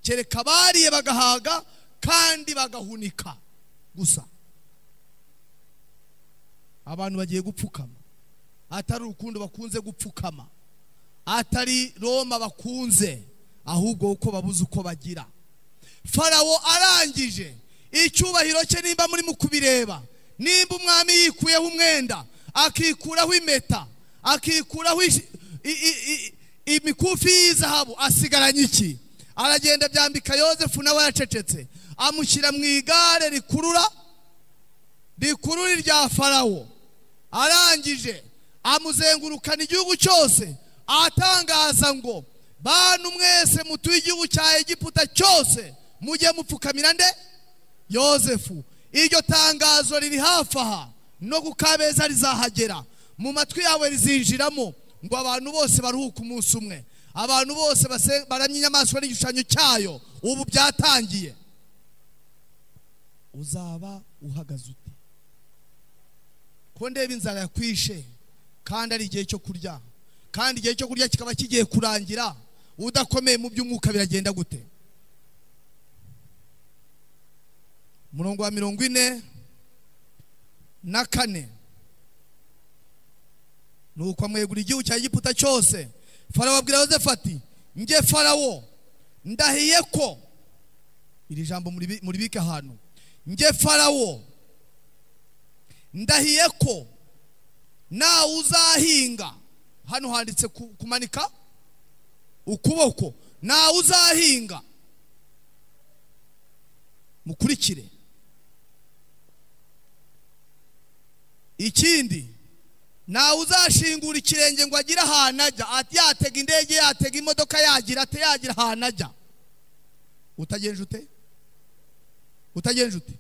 kereka abariye bagahaga kandi bagahunika gusa abantu bagiye gupfukama atari urukundo bakunze gupfukama atari roma bakunze ahubwo uko babuze uko bagira farawo arangije icyubahiro cye nimba murimo kubireba nimba umwami yikuyeho umwenda akikuraho impeta akikuraho imikufi y'izahabu asigaranye iki aragenda byambika yosefu nawe yacecetse amushyira mu igare rikurura rikurura irya farawo arangije amuzengurukana igihugu cyose atangaza ngo bantu mwese mutuye igihugu cya egiputa cyose mujye mupfukamira nde yosefu iryo tangazo riri hafi aha no gukabeza rizahagera mu matwi yawe rizinjiramo ngo abantu bose baruhuke umunsi umwe abantu bose baramye inyamaswa n'igishushanyo cyayo ubu byatangiye uzaba uhagaze ute ko ndeba inzara yakwishe kandi ari igihe cyo kurya kandi igihe cyo kurya kikaba kigiye kurangira udakomeye mu by'umwuka biragenda gute umurongo wa mirongo ine na kane ni ukwamwegura igihugu cya giputa cyose farawo abwira yosefu ati nge farawo ndahiye ko iri jambo muribike ahantu nge farawo ndahiye ko nawe uzahinga hano handitse kumanika ukuboko nawe uzahinga mukurikire ikindi ntawe uzashingura ikirenge ngo agire ahantu ajya yatega indege yatega imodoka yagira ate yagira ahantu ajya utagenje ute utagenje ute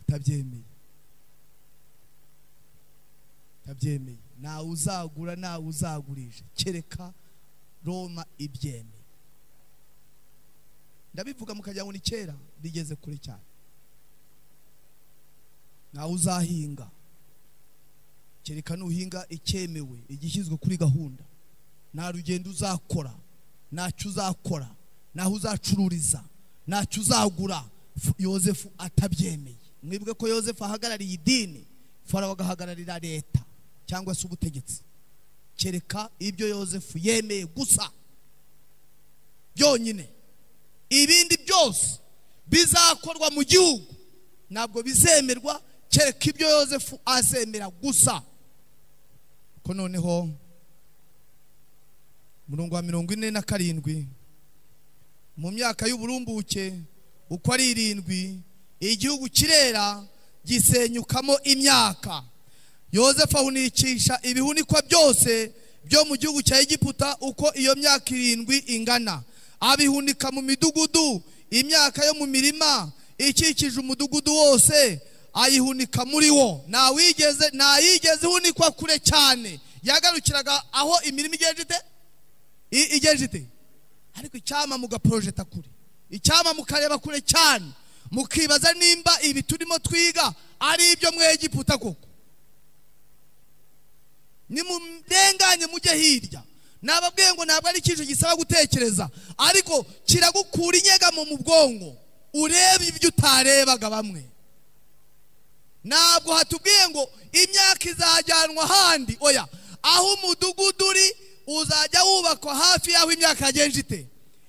utabyemeye utabyemeye ntawe uzagura ntawe uzagurisha kereka roma ibyemeye ndabivuga mukagira ngo ni kera bigeze kure cyane ntawe uzahinga kereka nuhinga icyemewe igishyizwe kuri gahunda nta rugendo uzakora ntacyo uzakora naho uzacururiza ntacyo uzagura F- yozefu atabyemeye mwibwe ko yozefu ahagarariye idini farawo agahagararira leta cyangwa se ubutegetsi kereka ibyo yozefu yemeye gusa byonyine ibindi byose bizakorwa mu gihugu ntabwo bizemerwa kereka ibyo yozefu azemera gusa ko noneho umurongo wa mirongo ine na karindwi mu myaka y'uburumbuke uko ari irindwi igihugu kirera gisenyukamo imyaka yozefu ahunikisha ibihunikwa byose byo mu gihugu cya egiputa uko iyo myaka irindwi ingana abihunika mu midugudu imyaka yo mu mirima ikikije umudugudu wose ayihunika muri wo ntawigeze ntayigeze ihunikwa kure cyane yagarukiraga aho imirima igejeje ite I- igejeje ite ariko icyama mugaporojeta kure icyama mukareba kure cyane mukibaza nimba ibi turimo twiga ari ibyo mu egiputa koko nimurenganye mujye hirya nababwiye ngo ntabwo ari ikintu gisaba gutekereza ariko kiragukura inyegamo mu bwonko ureba ibyo utarebaga bamwe ntabwo hatubwiye ngo imyaka izajyanwa ahandi oya aho umudugudu uri uzajya wubakwa hafi y'aho imyaka yagenje ite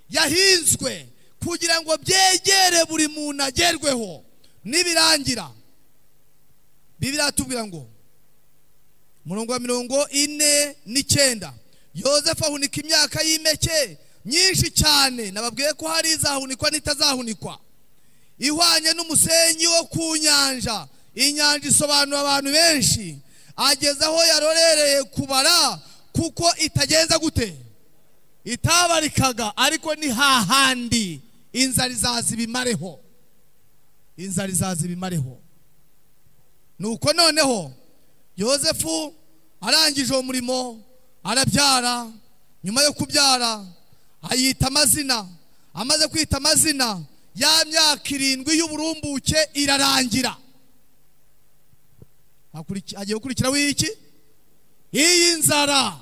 yahinzwe kugira ngo byegere buri muntu agerweho nibirangira bibiri tubwira ngo umurongo wa mirongo ine n'icyenda yozefu ahunika imyaka y'impeke nyinshi cyane nababwiye ko hari izahunikwa n'itazahunikwa ihwanye n'umusenyi wo ku nyanja inyanja isobanura abantu benshi ageze aho yarorereye kubara kuko itagenza gute itabarikaga ariko ni hahandi inzara izaza ibimareho inzara izaza ibimareho nuko noneho yozefu arangije uwo murimo arabyara nyuma yo kubyara ayita amazina amaze kwita amazina ya myaka irindwi y'uburumbuke irarangira Hakuriki- hagiye gukurikiraho iki iyi nzara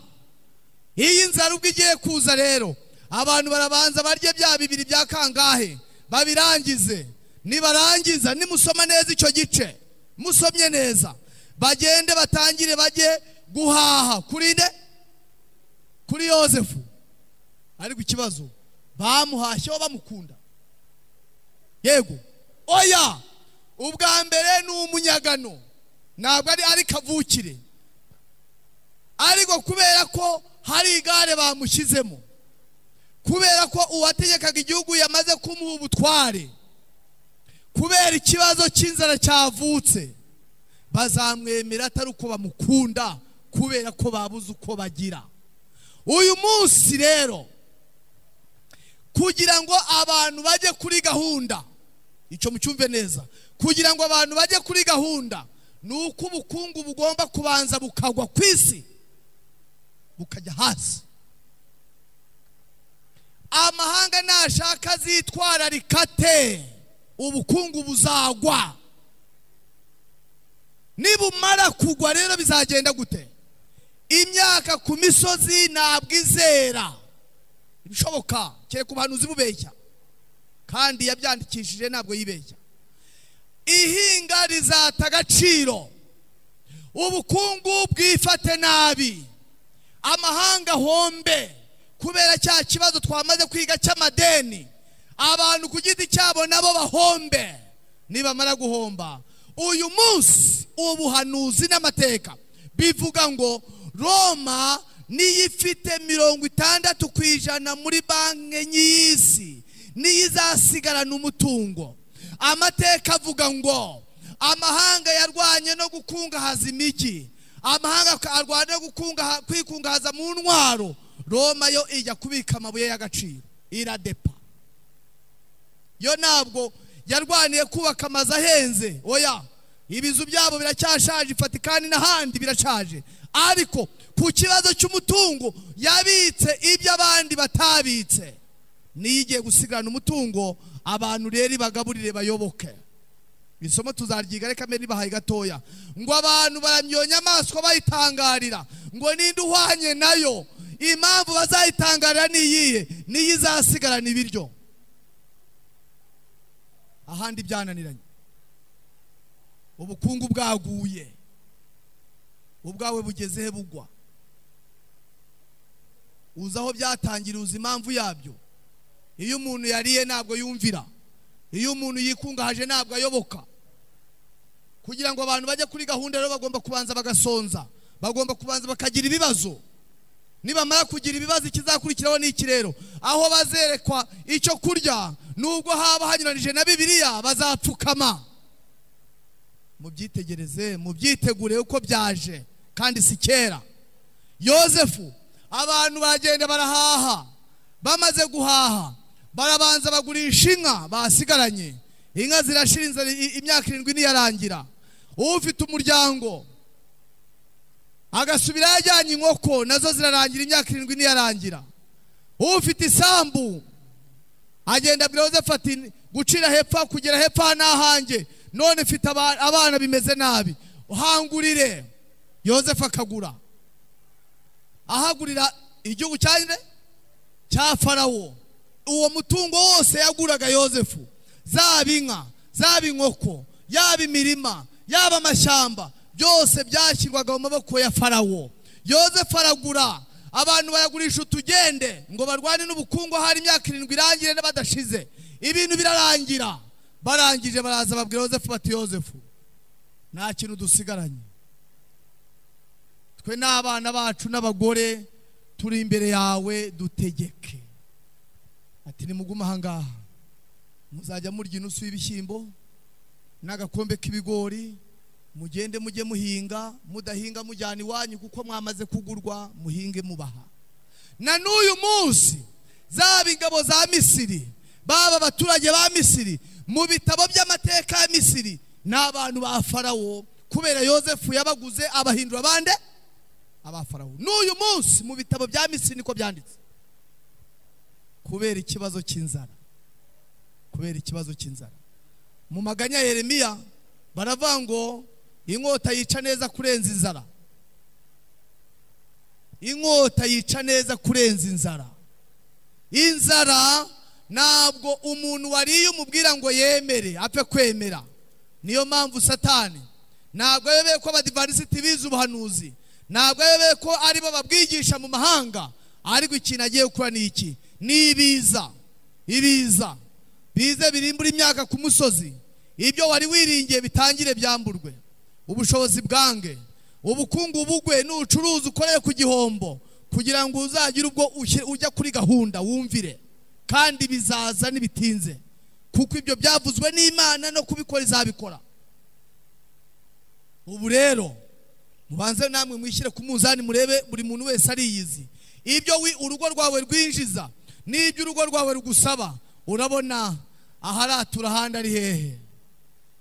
iyi nzara ubwo igiye kuza rero abantu barabanza barye bya bibiri bya kangahe babirangize nibarangiza nimusoma neza icyo gice musomye neza bagende batangire bajye guhaha kuri nde kuri yozefu ariko ikibazo bamuhashyeho bamukunda yego oya ubwa mbere ni umunyagano ntabwo ari ari kavukire ariko kubera ko hari igare bamushyizemo kubera ko uwategekaga igihugu yamaze kumuha ubutware kubera ikibazo cy'inzara cyavutse bazamwemera atari uko bamukunda kubera ko babuze uko bagira uyu munsi rero kugira ngo abantu bajye kuri gahunda icyo mucyumve neza kugira ngo abantu bajye kuri gahunda ni uko ubukungu bugomba kubanza bukagwa ku isi bukajya hasi amahanga nashaka azitwararika te ubukungu buzagwa nibumara kugwa rero bizagenda gute imyaka ku misozi ntabwo izera ibishoboka kereka ubuhanuzi bubeshya kandi yabyandikishije ntabwo yibeshya ihinga rizata agaciro ubukungu bwifate nabi amahanga hombe kubera cya kibazo twamaze kwiga cy'amadeni abantu ku giti cyabo nabo bahombe nibamara guhomba uyu munsi ubuhanuzi n'amateka bivuga ngo roma niyo ifite mirongo itandatu ku ijana muri banki y'isi niyo izasigarana umutungo amateka avuga ngo amahanga yarwanye no gukungahaza imijyi amahanga arwanya no gukungaha- kwikungahaza mu ntwaro roma yo ijya kubika amabuye y'agaciro iradepa yo ntabwo yarwaniye kubaka amazu ahenze oya ibizu byabo biracyashaje ifatikani n'ahandi birashaje ariko ku kibazo cy'umutungo yabitse ibyo abandi batabitse niyo igiye gusigarana umutungo abantu rero ibagaburire bayoboke isomo tuzaryiga reka mbere nibahaye gatoya ngo abantu baramyonya amaso bayitangarira ngo ninde uhwanye nayo impamvu bazayitangarira ni iyihe niyo izasigarana ibiryo ahandi byananiranye ubukungu bwaguye ubwawe bugeze he bugwa uzi aho byatangira uzi impamvu yabyo iyo umuntu yariye ntabwo yumvira iyo umuntu yikungahaje ntabwo ayoboka kugira ngo abantu bajye kuri gahunda rero bagomba kubanza bagasonza bagomba kubanza bakagira ibibazo nibamara kugira ibibazo ikizakurikiraho ni iki rero aho bazerekwa icyo kurya nubwo haba hanyuranije na bibiliya bazapfukama mubyitegereze mubyitegure uko byaje kandi si kera yosefu abantu baragenda barahaha bamaze guhaha barabanza bagurisha inka basigaranye inka zirashira inzara imyaka irindwi ntiyarangira ufite umuryango agasubira yajyanye inkoko nazo zirarangira imyaka irindwi ntiyarangira ufite isambu agenda abwira yosefu ati gucira hepfo kugera hepfo ni ahanjye none mfite abana bimeze nabi uhangurire yosefu akagura ahagurira igihugu cyane cya farawo uwo mutungo wose yaguraga yosefu zaba inka zaba inkoko yaba imirima yaba amashyamba byose byashyirwaga mu maboko ya farawo yosefu aragura abantu bayagurisha utugende ngo barwane n'ubukungu hari imyaka irindwi irangire n'abadashize ibintu birarangira barangije baraza babwira yosefu bati yosefu nta kintu dusigaranye twe n'abana bacu n'abagore turi imbere yawe dutegeke ati nimugume ahangaha muzajya murya inusu y'ibishyimbo n'agakombe k'ibigori mugende mujye muhinga mudahinga mujyana iwanyu kuko mwamaze kugurwa muhinge mubaha na n'uyu munsi zaba ingabo za misiri baba abaturage ba misiri mu bitabo by'amateka ya misiri ni abantu ba farawo kubera yosefu yabaguze abahindura bande aba farawo n'uyu munsi mu bitabo bya misiri niko byanditse kubera ikibazo cy'inzara kubera ikibazo cy'inzara mu maganya yeremiya baravuga ngo inkota yica neza kurenza inzara inkota yica neza kurenza inzara inzara ntabwo umuntu wariye umubwira ngo yemere apfe kwemera niyo mpamvu satani ntabwo ayobeye ko abadivarisiti bize ubuhanuzi ntabwo ayobeye ko aribo babwigisha mu mahanga ariko ikintu agiye gukora ni iki ni ibiza ibiza bize birimbura imyaka ku musozi ibyo wari wiringiye bitangire byamburwe ubushobozi bwange ubukungu bugwe n'ubucuruzi ukoreye ku gihombo kugira ngo uzagire ubwo ujya kuri gahunda wumvire kandi bizaza ntibitinze kuko ibyo byavuzwe n'imana no kubikora izabikora ubu rero mubanze namwe mwishyire ku munzani murebe buri muntu wese ariyizi ibyo urugo rwawe rwinjiza n'ibyo urugo rwawe rugusaba urabona aharatura ahandi ari hehe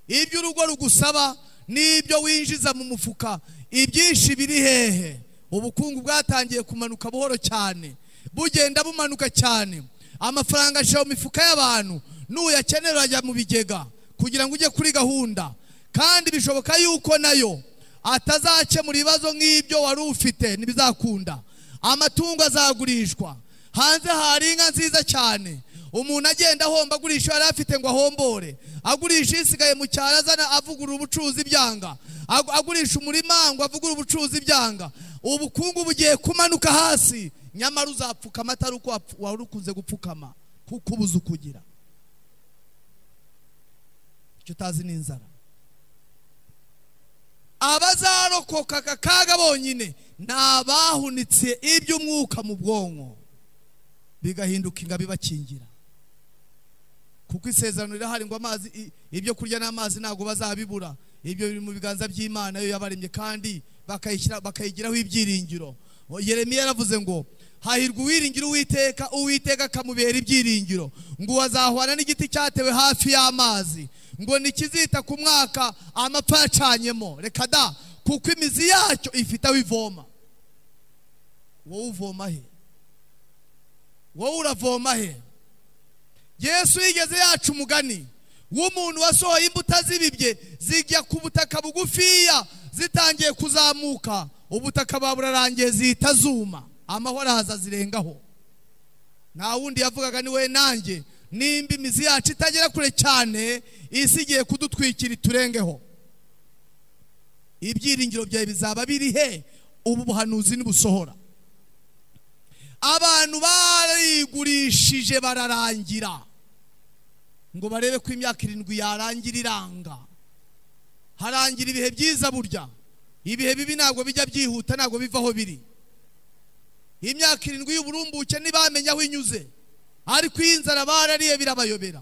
ibyo urugo rugusaba n'ibyo winjiza mu mufuka ibyinshi biri hehe ubukungu bwatangiye kumanuka buhoro cyane bugenda bumanuka cyane amafaranga ashyira mu mifuka y'abantu n'uyakenera urajya mu bigega kugira ngo ujye kuri gahunda kandi bishoboka yuko nayo atazakemura ibibazo nk'ibyo wari ufite ntibizakunda amatungo azagurishwa hanze hari inka nziza cyane umuntu agenda ahomba agurisha yari afite ngo ahombore agurisha isigaye mu cyaro azana avugurura ubucuruzi byanga agurisha umurima ngo avugurure ubucuruzi byanga ubukungu bugiye kumanuka hasi nyamara uzapfukama atari uko wari ukunze gupfukama kuko ubuze ukugira icyo utazi ni inzara abazarokoka aka kaga bonyine ni abahunitse iby'umwuka mu bwonko bigahinduka ingabi bakingira kuko isezerano rirahari ngo amazi ibyo kurya n'amazi ntabwo bazabibura ibyo biri mu biganza by'imana yo yabaremye kandi bakayigiraho ibyiringiro yeremiya yaravuze ngo hahirwa uwiringira uwiteka uwiteka akamubera ibyiringiro ngo wazahwana n'igiti cyatewe hafi y'amazi ngo nikizita ku mwaka amapfa yacanyemo reka da kuko imizi yacyo ifite aho ivoma wowe uvoma he wowe uravoma he yesu yigeze yacu umugani w'umuntu wasohoye imbuto zibibye zijya ku butaka bugufiya zitangiye kuzamuka ubutaka burarangiye zihita zuma amahoro ahaza zirengaho nta wundi yavugaga ni we nanjye nimba imizi yacu itagera kure cyane isi igiye kudutwikira iturengeho ibyiringiro byawe bizaba biri he ubu buhanuzi nibusohora abantu barigurishije bararangira ngo barebe ko imyaka irindwi yarangira iranga harangira ibihe byiza burya ibihe bibi ntabwo bijya byihuta ntabwo biva aho biri imyaka irindwi y'uburumbuke ntibamenye aho inyuze ariko iyo inzara barariye birabayobera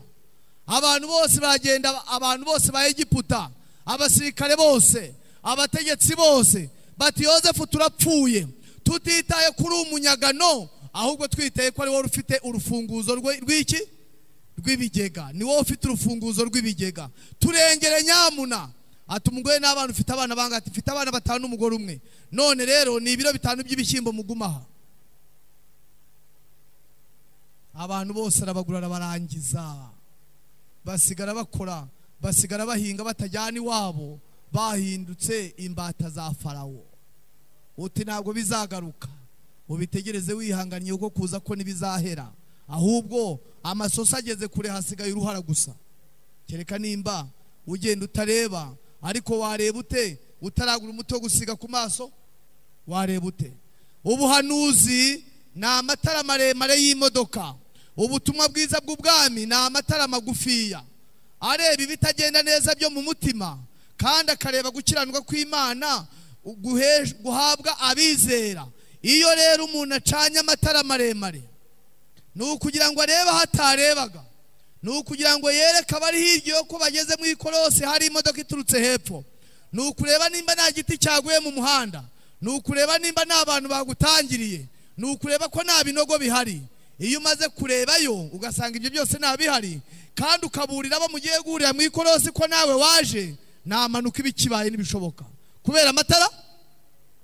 abantu bose baragenda abantu bose ba egiputa abasirikare bose abategetsi bose bati yosefu turapfuye tutitaye kuri umunyagano ahubwo twitaye ko ari wowe ufite urufunguzo rw'iki rw'ibigega ni wowe ufite urufunguzo rw'ibigega turengere nyamuna ati umugore n'abana ufite abana bangahe ati mfite abana batanu n'umugore umwe none rero ni ibiro bitanu by'ibishyimbo mugumaha abantu bose arabagura arabarangiza basigara bakora basigara bahinga batajyana iwabo bahindutse imbata za farawo uti ntabwo bizagaruka ubitegereze wihanganye kuko kuza ko ntibizahera ahubwo amasoso ageze kure hasigaye uruhara gusa kereka nimba ugenda utareba ariko wareba ute utaragura umuti wo gusiga ku maso wareba ute ubuhanuzi ni amatara maremare y'imodoka ubutumwa bwiza bw'ubwami ni amatara magufiya areba ibitagenda neza byo mu mutima kandi akareba gukiranuka kw'imana guhabwa abizera iyo rero umuntu acanye amatara maremare ni ukugira ngo arebe aho atarebaga ni ukugira ngo yereke abari hirya yo ko bageze mu ikorosi hari imodoka iturutse hepfo ni ukureba nimba nta giti cyaguye mu muhanda ni ukureba nimba nta bantu bagutangiriye ni ukureba ko nta binogo bihari iyo umaze kurebayo ugasanga ibyo byose nta bihari kandi ukaburira abo mugiye guhurira mu ikorosi ko nawe waje namanuka ibikibaye n'ibishoboka kubera amatara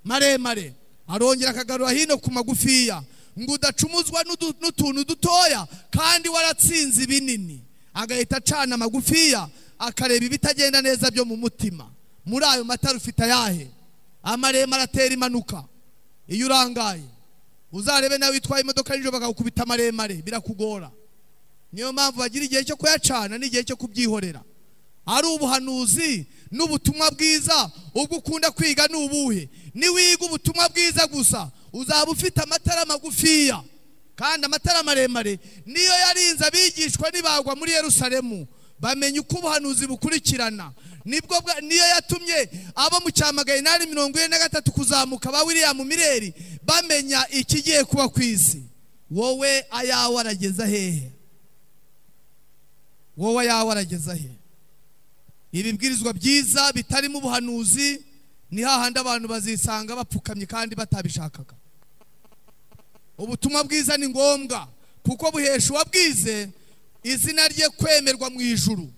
maremare arongera akagarura hino ku magufiya ngo udacumuzwa n'utuntu dutoya kandi waratsinze ibinini agahita acana amagufiya akareba ibitagenda neza byo mu mutima muri ayo matara ufite ayahe amaremare atera impanuka iyo urangaye uzarebe nawe witwaye imodoka nijoro bakagukubita amaremare birakugora niyo mpamvu bagira igihe cyo kuyacana n'igihe cyo kubyihorera ari ubuhanuzi n'ubutumwa bwiza ubwo ukunda kwiga ni ubuhe niwiga ubutumwa bwiza gusa uzaba ufite amatara magufiya kandi amatara maremare niyo yarinze abigishwa ntibagwa muri Yerusalemu bamenya uko ubuhanuzi bukurikirana nibwo niyo yatumye abo mu cyamagaye nari mirongo ine na gatatu kuzamuka ba William Mireri bamenya ikigiye kuba ku isi wowe ayawe arageza hehe wowe ayawe arageza hehe ibibwirizwa byiza bitarimo ubuhanuzi ni hahandi abantu bazisanga bapfukamye kandi batabishakaga ubutumwa bwiza ni ngombwa kuko buhesha uwabwize izina rye kwemerwa mu ijuru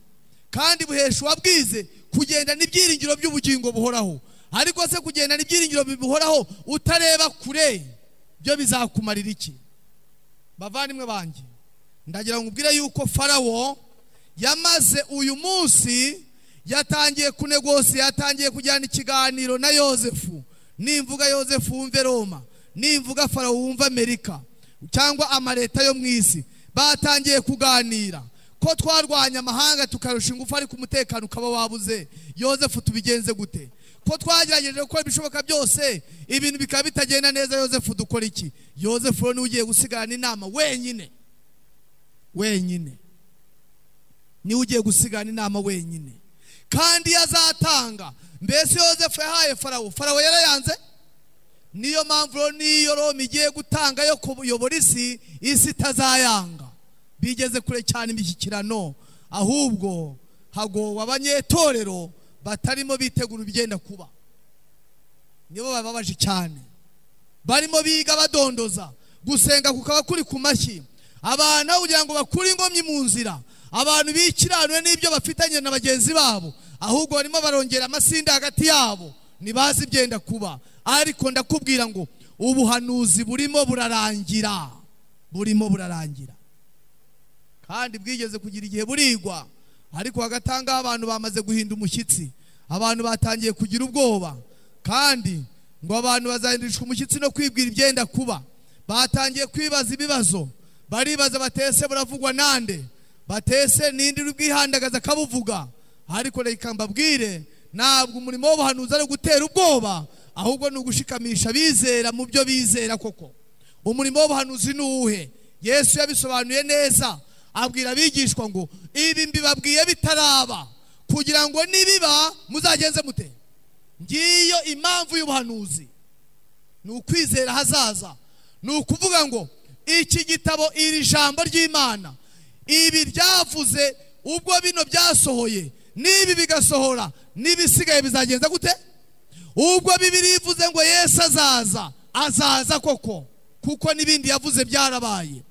kandi buhesha uwabwize kugenda n'ibyiringiro by'ubugingo buhoraho ariko se kugenda n'ibyiringiro bibuhoraho utareba kure byo bizakumarira iki bavandimwe banjye ndagira ngo ubwire yuko farawo yamaze uyu munsi yatangiye kunegose yatangiye kujyana ikiganiro na yosefu nimvuga yosefu wumve roma nimvuga farawo wumve amerika cyangwa amaleta yo mu isi batangiye kuganira ko twarwanya amahanga tukarusha ingufu ariko umutekano ukaba wabuze yosefu tubigenze gute ko twagerageje gukora ibishoboka byose ibintu bikaba bitagenda neza yosefu dukora iki yosefu rero niwe ugiye gusigarana inama wenyine wenyine niwe ugiye gusigarana inama wenyine kandi yazatanga mbese yosefu yahaye farawo farawo yarayanze niyo mpamvu rero niyo roma igiye gutanga yo kuyobora isi isi itazayanga bigeze kure cyane imishyikirano ahubwo hagowe abanyetorero batarimo bitegura ibigenda kuba nibo bababaje cyane barimo biga badondoza gusenga kukaba kuri ku mashyi abantu aho kugira ngo bakure ingomyi mu nzira abantu bikiranwe n'ibyo bafitanye na bagenzi babo ahubwo barimo barongera amasinde hagati yabo ntibazi ibyenda kuba ariko ndakubwira ngo ubuhanuzi burimo burarangira burimo burarangira kandi bwigeze kugira igihe burigwa ariko hagati aho ngaho abantu bamaze guhinda umushyitsi abantu batangiye kugira ubwoba kandi ngo abantu bazahindurishwa umushyitsi no kwibwira ibyenda kuba batangiye kwibaza ibibazo baribaza batese buravugwa nande batese nindi uri bwihandagaza akabuvuga ariko reka mbabwire ntabwo umurimo w'ubuhanuzi ari ugutera ubwoba ahubwo ni ugushikamisha abizera mu byo bizera koko umurimo w'ubuhanuzi ni uwuhe yesu yabisobanuye neza abwira abigishwa ngo ibi mbibabwiye bitaraba kugira ngo nibiba muzagenze mute ngiyo impamvu y'ubuhanuzi ni ukwizera hazaza ni ukuvuga ngo iki gitabo iri jambo ry'imana ibi byavuze ubwo bino byasohoye n'ibi bigasohora n'ibisigaye bizagenza gute ubwo bibiri ivuze ngo yesu azaza azaza koko kuko n'ibindi yavuze byarabaye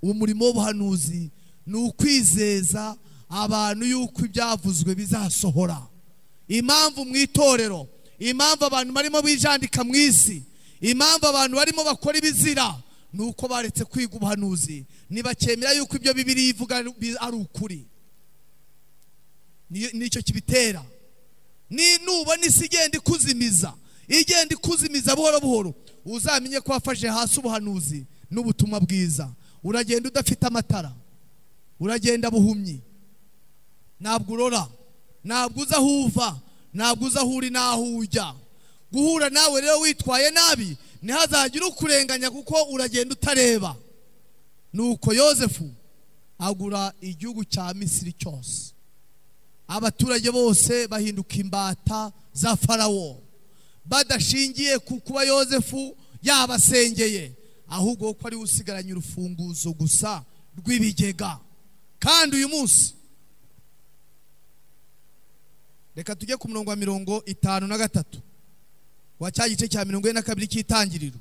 umurimo w'ubuhanuzi ni ukwizeza abantu yuko ibyavuzwe bizasohora impamvu mu itorero impamvu abantu barimo bijandika mu isi impamvu abantu barimo bakora ibizira ni uko baretse kwiga ubuhanuzi ntibakemera yuko ibyo bibiri ivuga ari ukuri nicyo kibitera nubona isi igenda ikuzimiza igenda ikuzimiza buhoro buhoro uzamenye ko wafashe hasi ubuhanuzi n'ubutumwa bwiza uragenda udafite amatara uragenda buhumyi ntabwo urora ntabwo uza aho uva ntabwo uza aho uri n'aho ujya guhura nawe rero witwaye nabi ntihazagire ukurenganya kuko uragenda utareba nuko yosefu agura igihugu cya misiri cyose abaturage bose bahinduka imbata za farawo badashingiye ku kuba yosefu yabasengeye ahubwo ko ari we usigaranye urufunguzo gusa rw'ibigega kandi uyu munsi reka tujye ku murongo wa mirongo itanu na gatatu wa cya gice cya mirongo ine na kabiri cy'itangiriro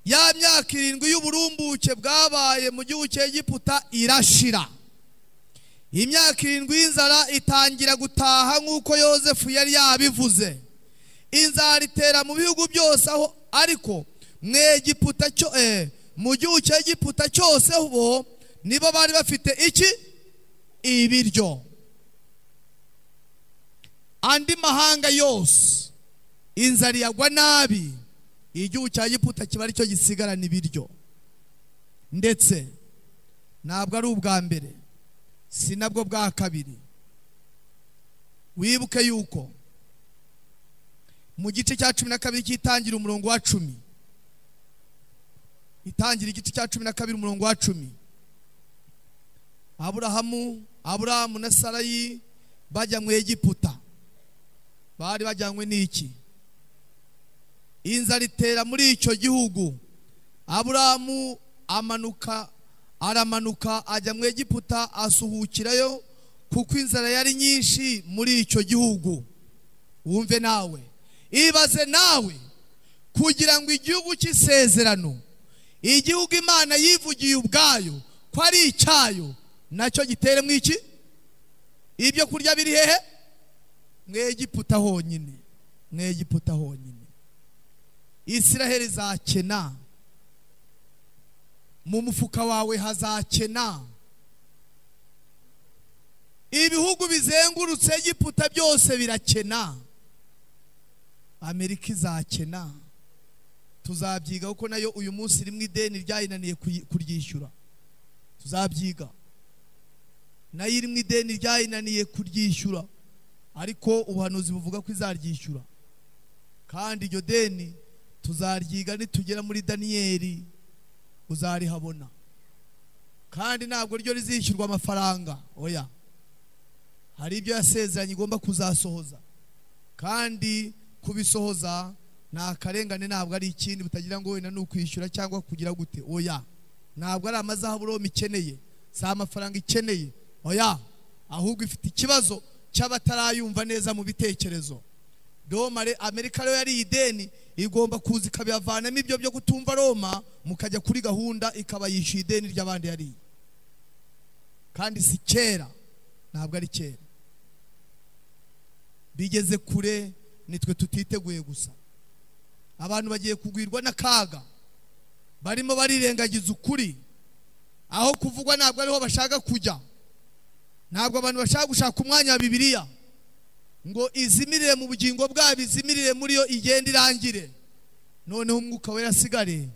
ya myaka irindwi y'uburumbuke bwabaye mu gihugu cy'egiputa irashira imyaka irindwi y'inzara itangira gutaha nk'uko yosefu yari yabivuze inzara itera mu bihugu byose aho ariko mu egiputa cyo mu gihugu cy'egiputa cyose bo nibo bari bafite iki ibiryo andi mahanga yose inzara iyagwa nabi igihugu cya giputa kiba aricyo gisigarana ibiryo ndetse ntabwo ari ubwa mbere si nabwo bwa kabiri wibuke yuko mu gice cya cumi na kabiri cy'itangira umurongo wa cumi itangira igice cya cumi na kabiri umurongo wa cumi aburahamu aburahamu na sarayi bajya mu egiputa bari bajyanywe n'iki inzara itera muri icyo gihugu aburahamu amanuka aramanuka ajya mu egiputa asuhukirayo kuko inzara yari nyinshi muri icyo gihugu wumve nawe ibaze nawe kugira ngo igihugu cy'isezerano igihugu imana yivugiye ubwayo ko ari icyayo nacyo gitere mu iki ibyo kurya biri hehe mwegiputa honyine mwegiputa honyine israheli izakena mu mufuka wawe hazakena ibihugu bizengurutse egiputa byose birakena amerika izakena tuzabyiga kuko nayo uyu munsi rimwe ideni ryayinaniye kuryishyura tuzabyiga nayo irimo ideni ryayinaniye kuryishyura ariko ubuhanuzi buvuga ko izaryishyura kandi iryo deni tuzaryiga nitugera muri daniyeli uzarihabona kandi ntabwo ryo rizishyurwa amafaranga oya hari ibyo yasezeranye igomba kuzasohoza kandi kubisohoza ni akarengane ntabwo ari ikindi butagira ngo wenda ni ukwishyura cyangwa kugira gute oya ntabwo ari amazahabu uroma ikeneye si amafaranga ikeneye oya ahubwo ifite ikibazo cy'abatarayumva neza mu bitekerezo roma amerika rero yari ideni igomba kuza ikabihavanamo ibyo byo kutumva roma mukajya kuri gahunda ikaba yishyuye ideni ry'abandi yariye kandi si kera ntabwo ari kera bigeze kure nitwe tutiteguye gusa abantu bagiye kugwirwa n'akaga barimo barirengagiza ukuri aho kuvugwa ntabwo ariho bashaka kujya ntabwo abantu bashaka gushaka umwanya wa bibiliya ngo izimirire mu bugingo bwabo izimirire muri yo igenda irangire noneho umwuka wera asigare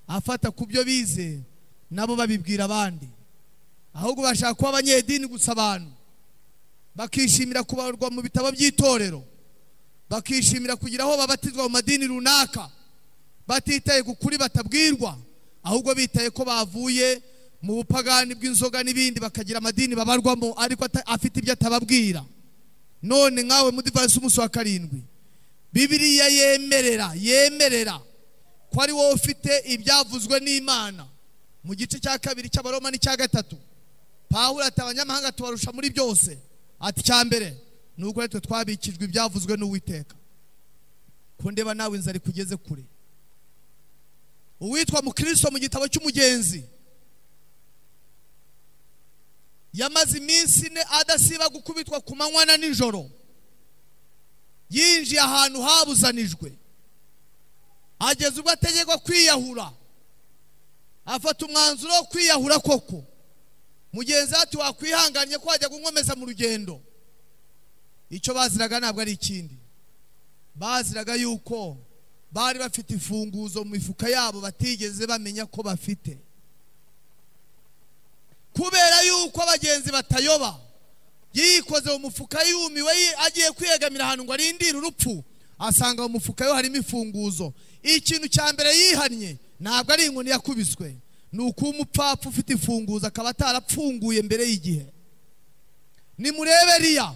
afata ku byo bize nabo babibwira abandi ahubwo bashaka kuba abanyedini gusa abantu bakishimira kubarwa mu bitabo by'itorero bakishimira kugira aho babatizwa mu madini runaka batitaye ku kuri batabwirwa ahubwo bitaye ko bavuye mu bupagani bw'inzoga n'ibindi bakagira amadini babarwamo ariko ata- afite ibyo atababwira none nkawe mudivansi umunsi wa karindwi bibiriya yemerera yemerera ko ari wowe ufite ibyavuzwe n'imana mu gice cya kabiri cy'abaroma n'icya gatatu pawulo ati abanyamahanga tubarusha muri byose ati icya mbere ni uko natwe twabikijwe ibyavuzwe n'uwiteka ko ndeba nawe inzara ikugeze kure uwitwa mukristo mu gitabo cy'umugenzi yamaze iminsi ine adasiba gukubitwa ku manywa na nijoro yinjiye ahantu habuzanijwe ageze ubwo ategekwa kwiyahura afata umwanzuro wo kwiyahura koko mugenzi we ati wakwihanganye ko wajya kunkomeza mu rugendo icyo baziraga ntabwo ari ikindi baziraga yuko bari bafite imfunguzo mu mifuka yabo batigeze bamenya ko bafite kubera yuko abagenzi batayoba yikoze mu mufuka yumiwe yi- agiye kwiyegamira ahantu ngo arindire urupfu asanga mu mufuka yo harimo imfunguzo ikintu cya mbere yihannye ntabwo ari inkoni yakubiswe ni ukuba umupfapfa ufite imfunguzo akaba atarapfunguye mbere y'igihe nimurebe riya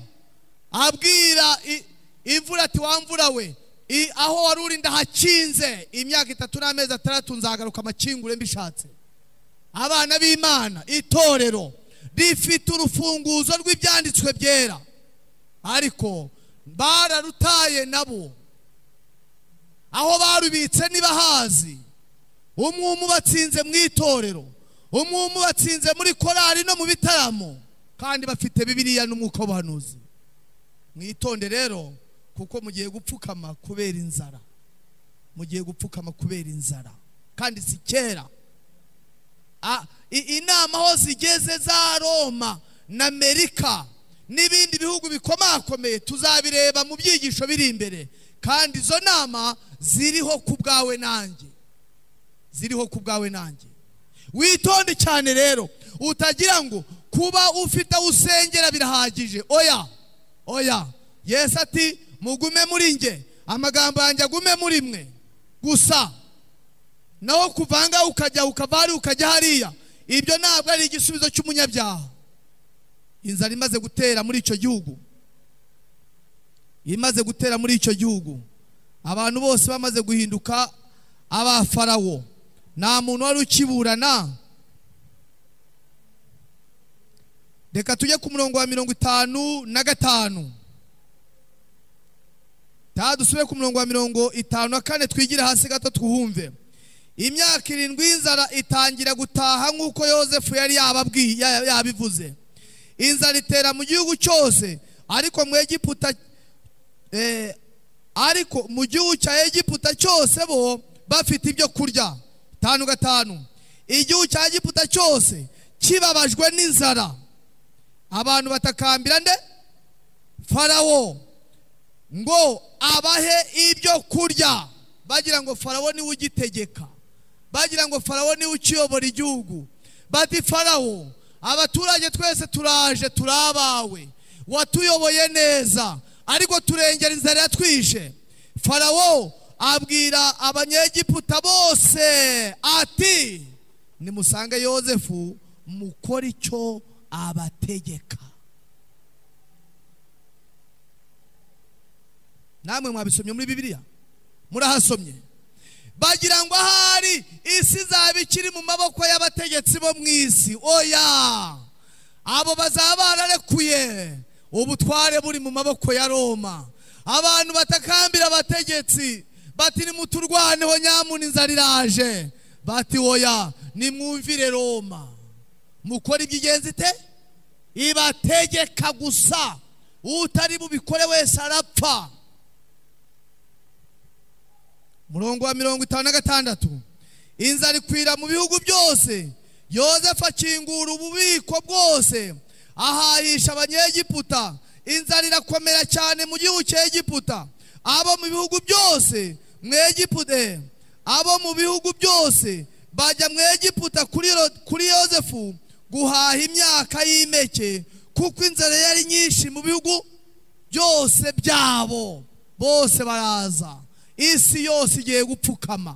abwira i- imvura ati wa mvura we i- aho wari uri ndahakinze imyaka itatu n'amezi atandatu nzagaruka amakingure mbishatse abana b'imana itorero rifite urufunguzo rw'ibyanditswe byera ariko bararutaye nabo aho barubitse nibahazi umwe umwe ubatsinze mu itorero umwe umwe ubatsinze muri korali no mu bitaramo kandi bafite bibiliya n'umwuka w'ubuhanuzi mwitonde rero kuko mugiye gupfukama kubera inzara mugiye gupfukama kubera inzara kandi si kera Ah, i- inama aho zigeze za roma na amerika n'ibindi bihugu bikomakomeye tuzabireba mu byigisho biri imbere kandi izo nama ziriho ku bwawe nanjye ziriho ku bwawe nanjye witonde cyane rero utagira ngo kuba ufite aho usengera birahagije oya oya yesu ati mugume muri nge amagambo yanjye agume muri mwe gusa naho kuvanga ukajya ukava hariya ukajya hariya ibyo ntabwo ari igisubizo cy'umunyabyaha inzara imaze gutera muri icyo gihugu imaze gutera muri icyo gihugu abantu bose bamaze guhinduka abafarawo nta muntu wari ukiburana reka tujye ku murongo wa mirongo itanu na gatanu taha dusubire ku murongo wa mirongo itanu na kane twigire hasi gato twumve imyaka irindwi y'inzara itangira gutaha nk'uko yosefu yari yababwiye ya- yabivuze inzara itera mu gihugu cyose ariko mu egiputa eh, ariko mu gihugu cya egiputa cyose bo bafite ibyo kurya tanu gatanu igihugu cya egiputa cyose kibabajwe n'inzara abantu batakambira nde farawo ngo abahe ibyo kurya bagira ngo farawo niwe ugitegeka bagira ngo farawo niwe ukiyobora igihugu bati farawo abaturage twese turaje turi abawe watuyoboye neza ariko turengera inzara yatwishe farawo abwira abanyegiputa bose ati nimusange yosefu mukore icyo abategeka namwe mwabisomye muri bibiliya murahasomye bagira ngo ahari isi izaba ikiri mu maboko y'abategetsi bo mu isi oya abo bazaba bararekuye ubutware buri mu maboko ya roma abantu batakambira abategetsi bati nimuturwaneho nyamuna inzara iraje bati oya nimwumvire roma mukora iby'ingenzi te ibategeka gusa utari bubikore wese arapfa murongo wa mirongo itanu na gatandatu inzara ikwira mu bihugu byose yozefu akingura ububiko bwose ahahisha abanyegiputa inzara irakomera cyane mu gihugu cya egiputa abo mu bihugu byose mwegiputa abo mu bihugu byose bajya mu egiputa kuri Ro- kuri yosefu guhaha imyaka y'impeke kuko inzara yari nyinshi mu bihugu byose byabo bose baraza isi yose igiye gupfukama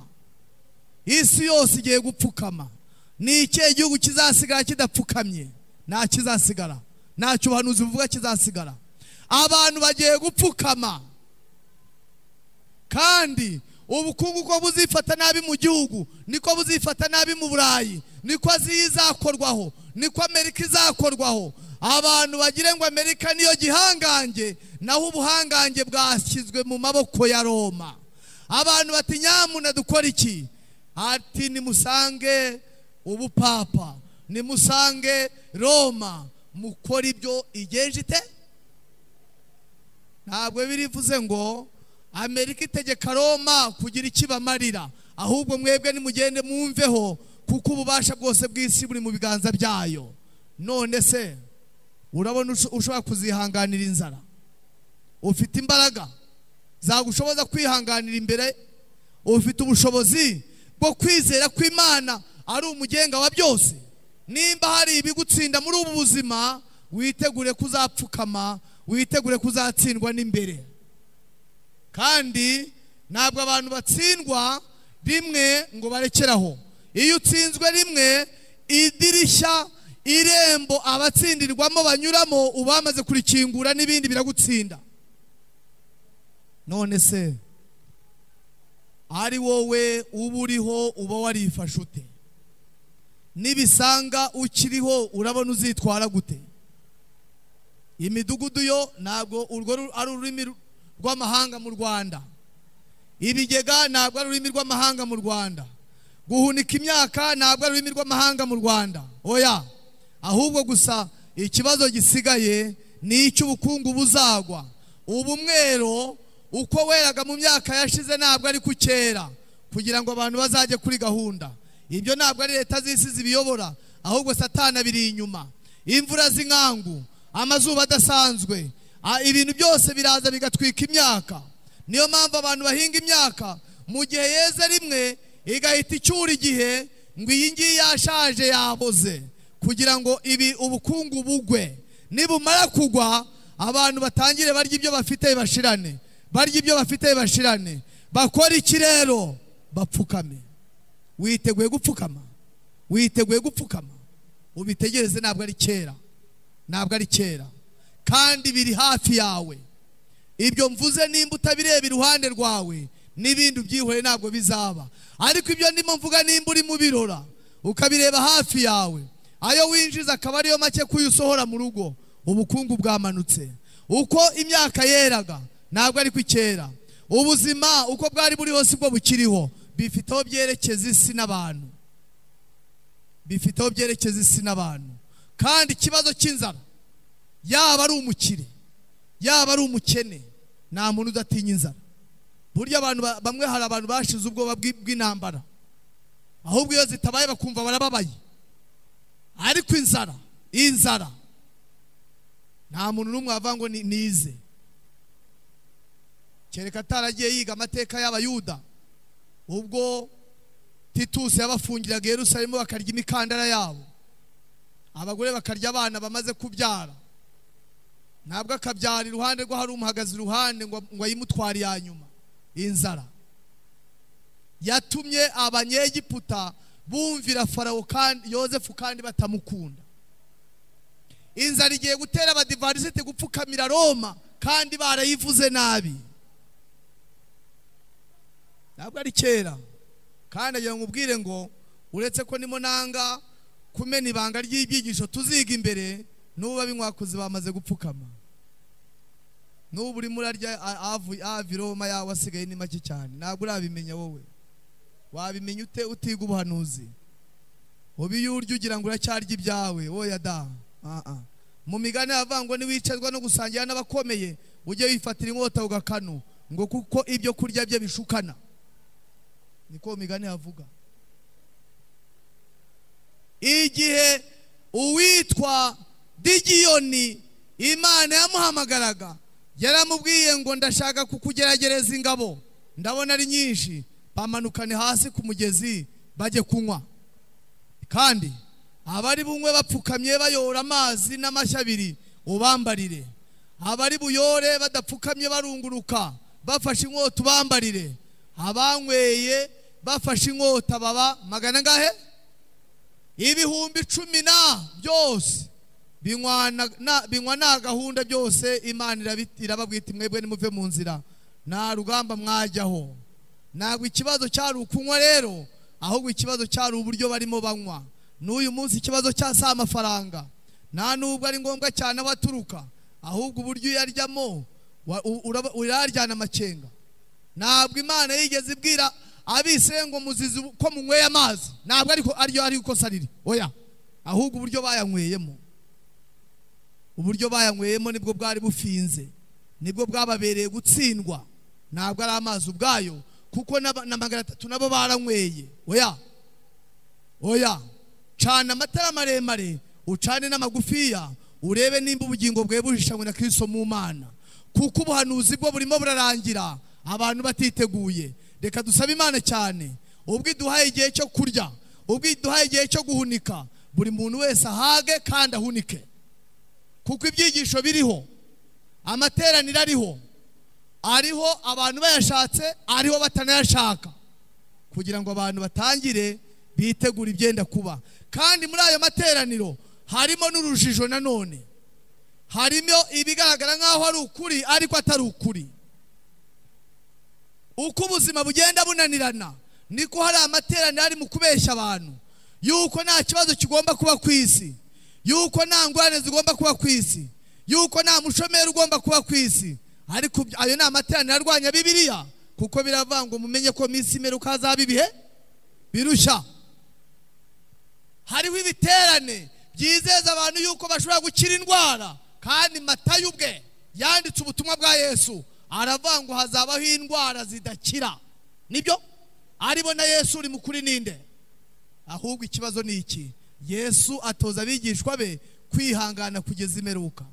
isi yose igiye gupfukama ni ikihe gihugu kizasigara kidapfukamye nta kizasigara ntacyo ubuhanuzi buvuga kizasigara abantu bagiye gupfukama kandi ubukungu uko buzifata nabi mu gihugu niko buzifata nabi mu burayi niko aziya izakorwaho niko amerika izakorwaho abantu bagire ngo amerika niyo gihangange naho ubuhangange bwashyizwe mu maboko ya roma abantu bati nyamuna dukora iki ati nimusange ubupapa nimusange roma mukora ibyo igenje ite ntabwo birivuze ngo amerika itegeka roma kugira ikibamarira ahubwo mwebwe nimugende mwumveho kuko ububasha bwose bw'isi buri mu biganza byayo none se urabona usho- ushobora kuzihanganira inzara ufite imbaraga zagushoboza kwihanganira imbere ufite ubushobozi bwo kwizera ko imana ari umugenga wa byose nimba hari ibigutsinda muri ubu buzima witegure kuzapfukama witegure kuzatsindwa n'imbere kandi ntabwo abantu batsindwa rimwe ngo barekeraho iyo utsinzwe rimwe idirishya irembo abatsindirwamo banyuramo uba wamaze kurikingura n'ibindi biragutsinda none se ari wowe uba uriho uba warifashe ute nibisanga ukiriho urabona uzitwara gute imidugudu yo ntabwo urwo ru- ari ururimi ru- rw'amahanga mu rwanda ibigega ntabwo ari ururimi rw'amahanga mu rwanda guhunika imyaka ntabwo ari ururimi rw'amahanga mu rwanda oya ahubwo gusa ikibazo gisigaye ni icy'ubukungu buzagwa ubu mwero uko weraga mu myaka yashize ntabwo ari ku kera kugira ngo abantu bazajye kuri gahunda ibyo ntabwo ari leta z'isi zibiyobora ahubwo satana biri inyuma imvura z'inkangu amazuba adasanzwe a- ibintu byose biraza bigatwika imyaka niyo mpamvu abantu bahinga imyaka mu gihe yeze rimwe igahita icyura igihe ngo iyi ngiyi yashaje yaboze kugira ngo ibi ubukungu bugwe nibumara kugwa abantu batangire barya ibyo bafite bashirane barya ibyo bafite bashirane bakora iki rero bapfukame witeguye gupfukama witeguye gupfukama ubitegereze ntabwo ari kera ntabwo ari kera kandi biri hafi yawe ibyo mvuze nimba utabireba iruhande rwawe n'ibindi ubyihoreye ntabwo bizaba ariko ibyo ndimo mvuga nimba uri mu birora ukabireba hafi yawe ayo winjiza akaba ariyo make kuyo usohora mu rugo ubukungu bwamanutse uko imyaka yeraga ntabwo ari kera ubuzima uko bwari buri hose ubwo bukiriho bifite aho byerekeza isi n'abantu bifite aho byerekeza isi n'abantu kandi ikibazo cy'inzara yaba ari umukire yaba ari umukene nta muntu udatinya inzara burya abantu ba- bamwe hari abantu bashize ubwoba bw'i- bw'intambara ahubwo iyo zitabaye bakumva barababaye ariko inzara inzara nta muntu n'umwe wavuga ngo ni- nize kereka ataragiye yiga amateka y'abayuda ubwo titusi yabafungiraga yerusalemu bakarya imikandara yabo abagore bakarya abana bamaze kubyara ntabwo akabyara iruhande rwe hari umuhagaze iruhande ngo ngo ayimutware iya nyuma inzara yatumye abanyegiputa bumvira farawo kandi yosefu kandi batamukunda inzara igiye gutera abadivarisite gupfukamira roma kandi barayivuze nabi ntabwo ari kera kandi agira ngo ubwire ngo uretse ko nimo nanga kumena ibanga ry'ibyigisho tuziga imbere n'ubu ab'inkwakuzi bamaze gupfukama n'ubu urimo urarya a- avu- ava i Roma yawe asigaye ni make cyane ntabwo urabimenya wowe wabimenya ute utiga ubuhanuzi uba iyo urya ugira ngo uracyarya ibyawe wowe da Ah, ah. mu migani havuga ngo niwicarwa no gusangira n'abakomeye ujye wifatira inkota ugakanu ngo kuko ibyo kurya bye bishukana niko mu migani havuga igihe uwitwa digiyoni imana yamuhamagaraga yaramubwiye ngo ndashaka kukugeragereza ingabo ndabona ari nyinshi bamanukane hasi ku mugezi bajye kunywa kandi abari bunywe bapfukamye bayora amazi n'amashyi abiri ubambarire abari buyore badapfukamye barunguruka bafashe inkota ubambarire abanyweye bafashe inkota baba magana angahe ibihumbi cumi na byose binywa na- na- binywa nta gahunda byose imana irabi- irababwita mwebwe nimuve mu nzira nta rugamba mwajyaho ntabwo ikibazo cyari ukunywa rero ahubwo ikibazo cyari uburyo barimo banywa n'uyu munsi ikibazo cya si amafaranga nta nubwo ari ngombwa cyane aho aturuka ahubwo uburyo uyaryamo wa- u- uraba- uraryana amakenga ntabwo imana yigeze ibwira abisire ngo muzizi ko munyweye amazi ntabwo ariko aryo ari ikosa riri oya ahubwo uburyo bayanyweyemo uburyo bayanyweyemo nibwo bwari bufinze nibwo bwababereye gutsindwa ntabwo ari amazi ubwayo kuko n'aba- na magana atatu nabo baranyweye oya oya cana amatara maremare ucane n'amagufiya urebe nimba ubugingo bwe buhishanywe na kristo mu mana kuko ubuhanuzi bwo burimo burarangira abantu batiteguye reka dusabe imana cyane ubwo iduhaye igihe cyo kurya ubwo iduhaye igihe cyo guhunika buri muntu wese ahage kandi ahunike kuko ibyigisho biriho amateraniro ariho ariho abantu bayashatse ariho batanayashaka kugira ngo abantu batangire bitegure ibyenda kuba kandi muri ayo materaniro harimo n'urujijo nanone harimo ibigaragara nk'aho ari ukuri ariko atari ukuri uko ubuzima bugenda bunanirana niko hari amateraniro ari mu kubeshya abantu yuko nta kibazo kigomba kuba ku isi yuko nta ngorane zigomba kuba ku isi yuko nta mushomeri ugomba kuba ku isi ariko ibyo- ayo ni amateraniro arwanya bibiliya kuko biravuga ngo mumenye ko minsi imperuka hazaba ibihe birushya hariho ibiterane byizeza abantu yuko bashobora gukira indwara kandi matayo ubwe yanditse ubutumwa bwa yesu aravuga ngo hazabaho indwara zidakira nibyo aribo na yesu uri mukuri ninde ahubwo ikibazo ni iki yesu atoza abigishwa be kwihangana kugeza imeruka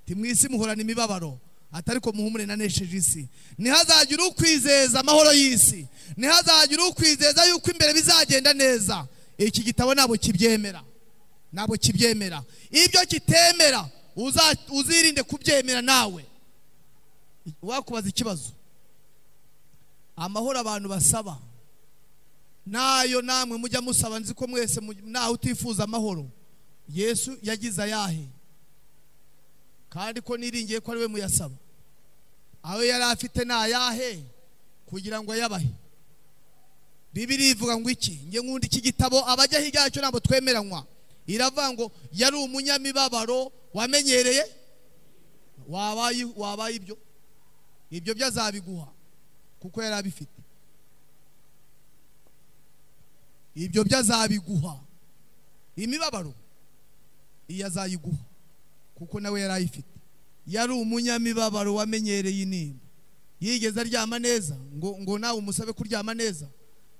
timwisi muhorana imibabaro atari ko muhumure nanesheje isi ntihazagire ukwizeza amahoro y'isi ntihazagire ukwizeza yuko imbere bizagenda neza iki gitabo ntabwo kibyemera ntabwo kibyemera ibyo kitemera uza- uzirinde kubyemera nawe wakubaza ikibazo amahoro abantu basaba nayo namwe mujya musaba nzi ko mwese mu- ntawe utifuza amahoro yesu yagize ayahe kandi ko niringiye ko ari we muyasaba ayo yari afite ni ayahe kugira ngo ayabahe bibiri ivuga ngo iki nge nkunda iki gitabo abajyaho ibyacyo ntabwo twemeranywa iravuga ngo yari umunyamibabaro wamenyereye wabaye wabaye ibyo ibyo byo azabiguha kuko yari abifite ibyo byo azabiguha imibabaro iyo azayiguha kuko nawe yari ayifite yari umunyamibabaro wamenyereye intimba yigeze aryama neza ngo ngo nawe umusabe kuryama neza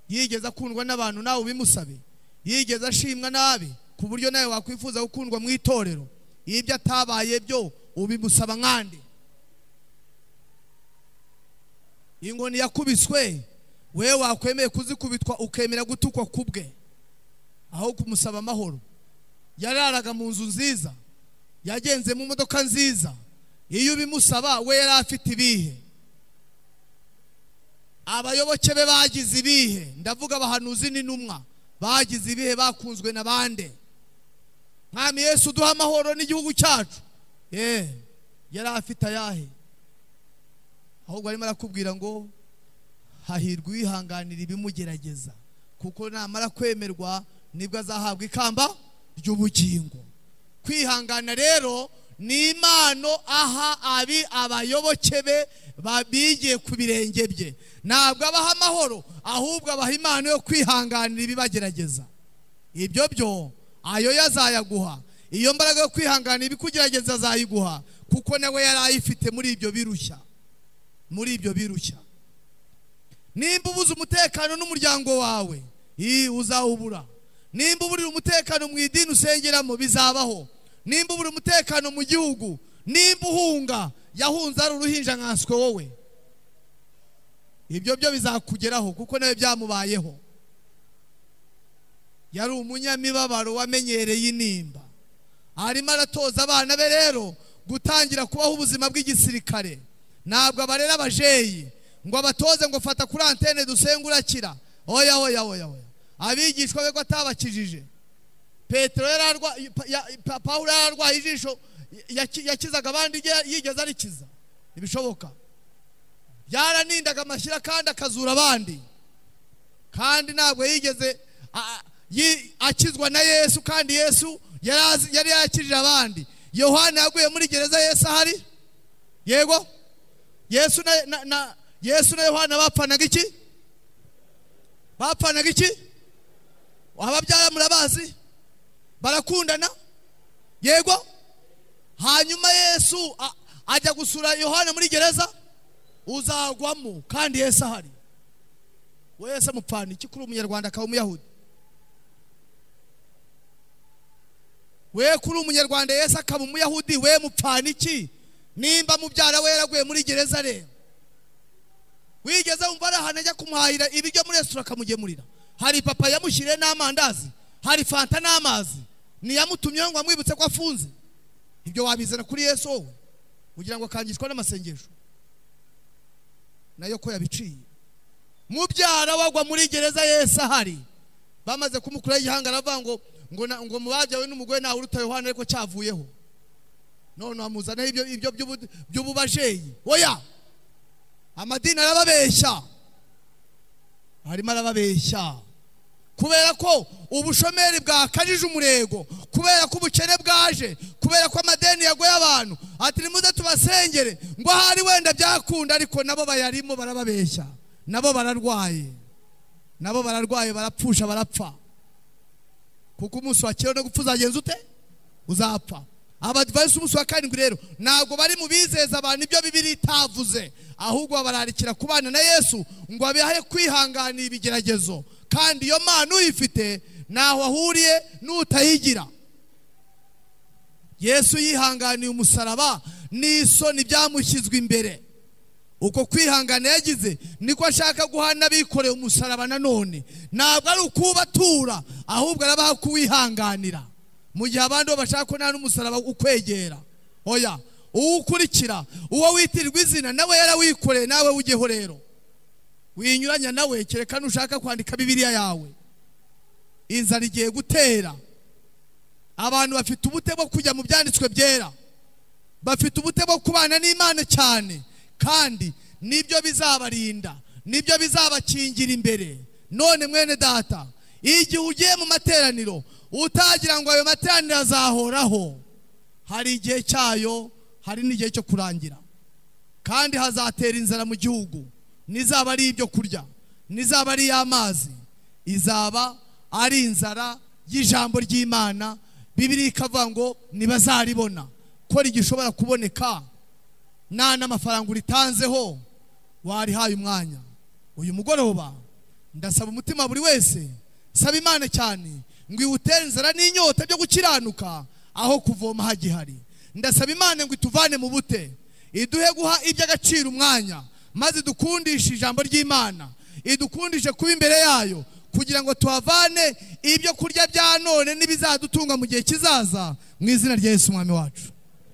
yigeze akundwa n'abantu nawe ubimusabe yigeze ashimwa nabi ku buryo nawe wakwifuza gukundwa mu itorero ibyo atabaye byo ubimusaba nkande inkoni yakubiswe we wakwemeye kuzikubitwa ukemera gutukwa kubwe aho kumusaba amahoro yararaga mu nzu nziza yagenze mu modoka nziza iyo ubimusaba we yari afite ibihe abayoboke be bagize ibihe ndavuga abahanuzi n'intumwa bagize ibihe bakunzwe na bande mwami yesu duha amahoro n'igihugu cyacu ye yari afite ayahe ahubwo arimo arakubwira ngo hahirwa uwihanganira ibimugerageza kuko namara kwemerwa nibwo azahabwa ikamba ry'ubugingo kwihangana rero ni impano aha abi abayoboke be babigiye ku birenge bye ntabwo abaha amahoro ahubwo abaha impano yo kwihanganira ibibagerageza ibyo byo ayo yazayaguha iyo mbaraga yo kwihanganira ibikugerageza azayiguha kuko nawe yari ayifite muri ibyo birushya muri ibyo birushya nimba ubuze umutekano n'umuryango wawe ii uzawubura nimba uburira umutekano mu idini usengeramo bizabaho nimba ubura umutekano mu gihugu nimba uhunga yahunze ari uruhinja nkanswe wowe ibyo byo bizakugeraho kuko nawe byamubayeho yari umunyamibabaro wamenyereye intimba arimo aratoza abana be rero gutangira kubaho ubuzima bw'igisirikare ntabwo abarera abajeyi ngo abatoze ngo fata kuri antene dusenge urakira oya oya oya oya abigishwa be ko atabakijije petero yari arwaye pawulo yari arwaye ijisho yaki- yakizaga abandi igihe yigeze arikiza ibishoboka yaranindaga amashyira kandi akazura abandi kandi ntabwo yigeze a- yi- akizwa na yesu kandi yesu yari azi- yari yakirije abandi yohana yaguye muri gereza yesu ahari yego yesu na- na- na yesu na yohana bapfanaga iki bapfanaga iki ababyara murabazi barakundana yego hanyuma yesu a- ajya gusura yohana muri gereza uzagwamo kandi yesu ahari we yesu amupfana iki kuri umunyarwanda akaba umuyahudi we kuri umunyarwanda yesu akaba umuyahudi we mupfana iki nimba mubyara we yaraguye muri gereza rero wigeze wumva ari ahantu ajya kumuhahira ibiryo muri resitora akamugemurira hari papa yamushyiriye n'amandazi hari fanta n'amazi niyamutumyeho ngo amwibutse ko afunze ibyo wabizana kuri yesu wowe kugira ngo akangishwa n'amasengesho nayo ko yabiciye mubyara wagwa muri gereza yesu ahari bamaze kumukuraho igihanga aravuga ngo ngo na- ngo mubabyawe n'umugore ntawe uruta yohana ariko cyavuyeho none wamuzanaho ibyo ibyo by'ubu- by'ububajeyi oya amadini arababeshya arimo arababeshya kubera ko ubushomeri bwakajije umurego kubera ko ubukene bwaje kubera ko amadeni yagoye abantu ati nimuze tubasengere ngo ahari wenda byakunda ariko nabo bayarimo barababeshya nabo bararwaye nabo bararwaye barapfusha barapfa kuko umunsi wa kera no gupfa uzagenza ute uzapfa abadivayisi umunsi wa karindwi rero ntabwo bari mu bizeza abantu ibyo bibiri itavuze ahubwo bararikira ku bana na yesu ngo abihe kwihanganira ibigeragezo kandi iyo mpano uyifite ntaho ahuriye n'utayigira yesu yihanganiye umusaraba n'isoni byamushyizwe imbere uko kwihangana yagize niko ashaka guha n'abikoreye umusaraba nanone ntabwo ari ukubatura ahubwo arabaha kuwihanganira mu gihe abandi bo bashaka ko nta n'umusaraba ukwegera oya uwo ukurikira uwo witirirwa izina nawe yarawikoreye nawe ujyeho rero winyuranya nawe kereka nushaka kwandika bibiliya yawe inzara igiye gutera abantu bafite ubute bwo kujya mu byanditswe byera bafite ubute bwo kubana n'imana cyane kandi nibyo bizabarinda nibyo bizabakingira imbere none mwene data igihe ugiye mu materaniro utagira ngo ayo materaniro azahoraho hari igihe cyayo hari n'igihe cyo kurangira kandi hazatera inzara mu gihugu nizaba ari ibyo kurya nizaba ari iy'amazi izaba ari inzara y'ijambo ry'imana bibiri ikavuga ngo ntibazaribona ko rigishobora kuboneka nta n'amafaranga uritanzeho warihaye umwanya uyu mugoroba ndasaba umutima buri wese saba imana cyane ngo iwutere inzara n'inyota byo gukiranuka aho kuvoma hagihari ndasaba imana ngo ituvane mu bute iduhe guha iby'agaciro umwanya maze idukundishe ijambo ry'imana idukundishe kuba imbere yayo kugira ngo tuhavane ibyo kurya bya none n'ibizadutunga mu gihe kizaza mu izina rya yesu umwami wacu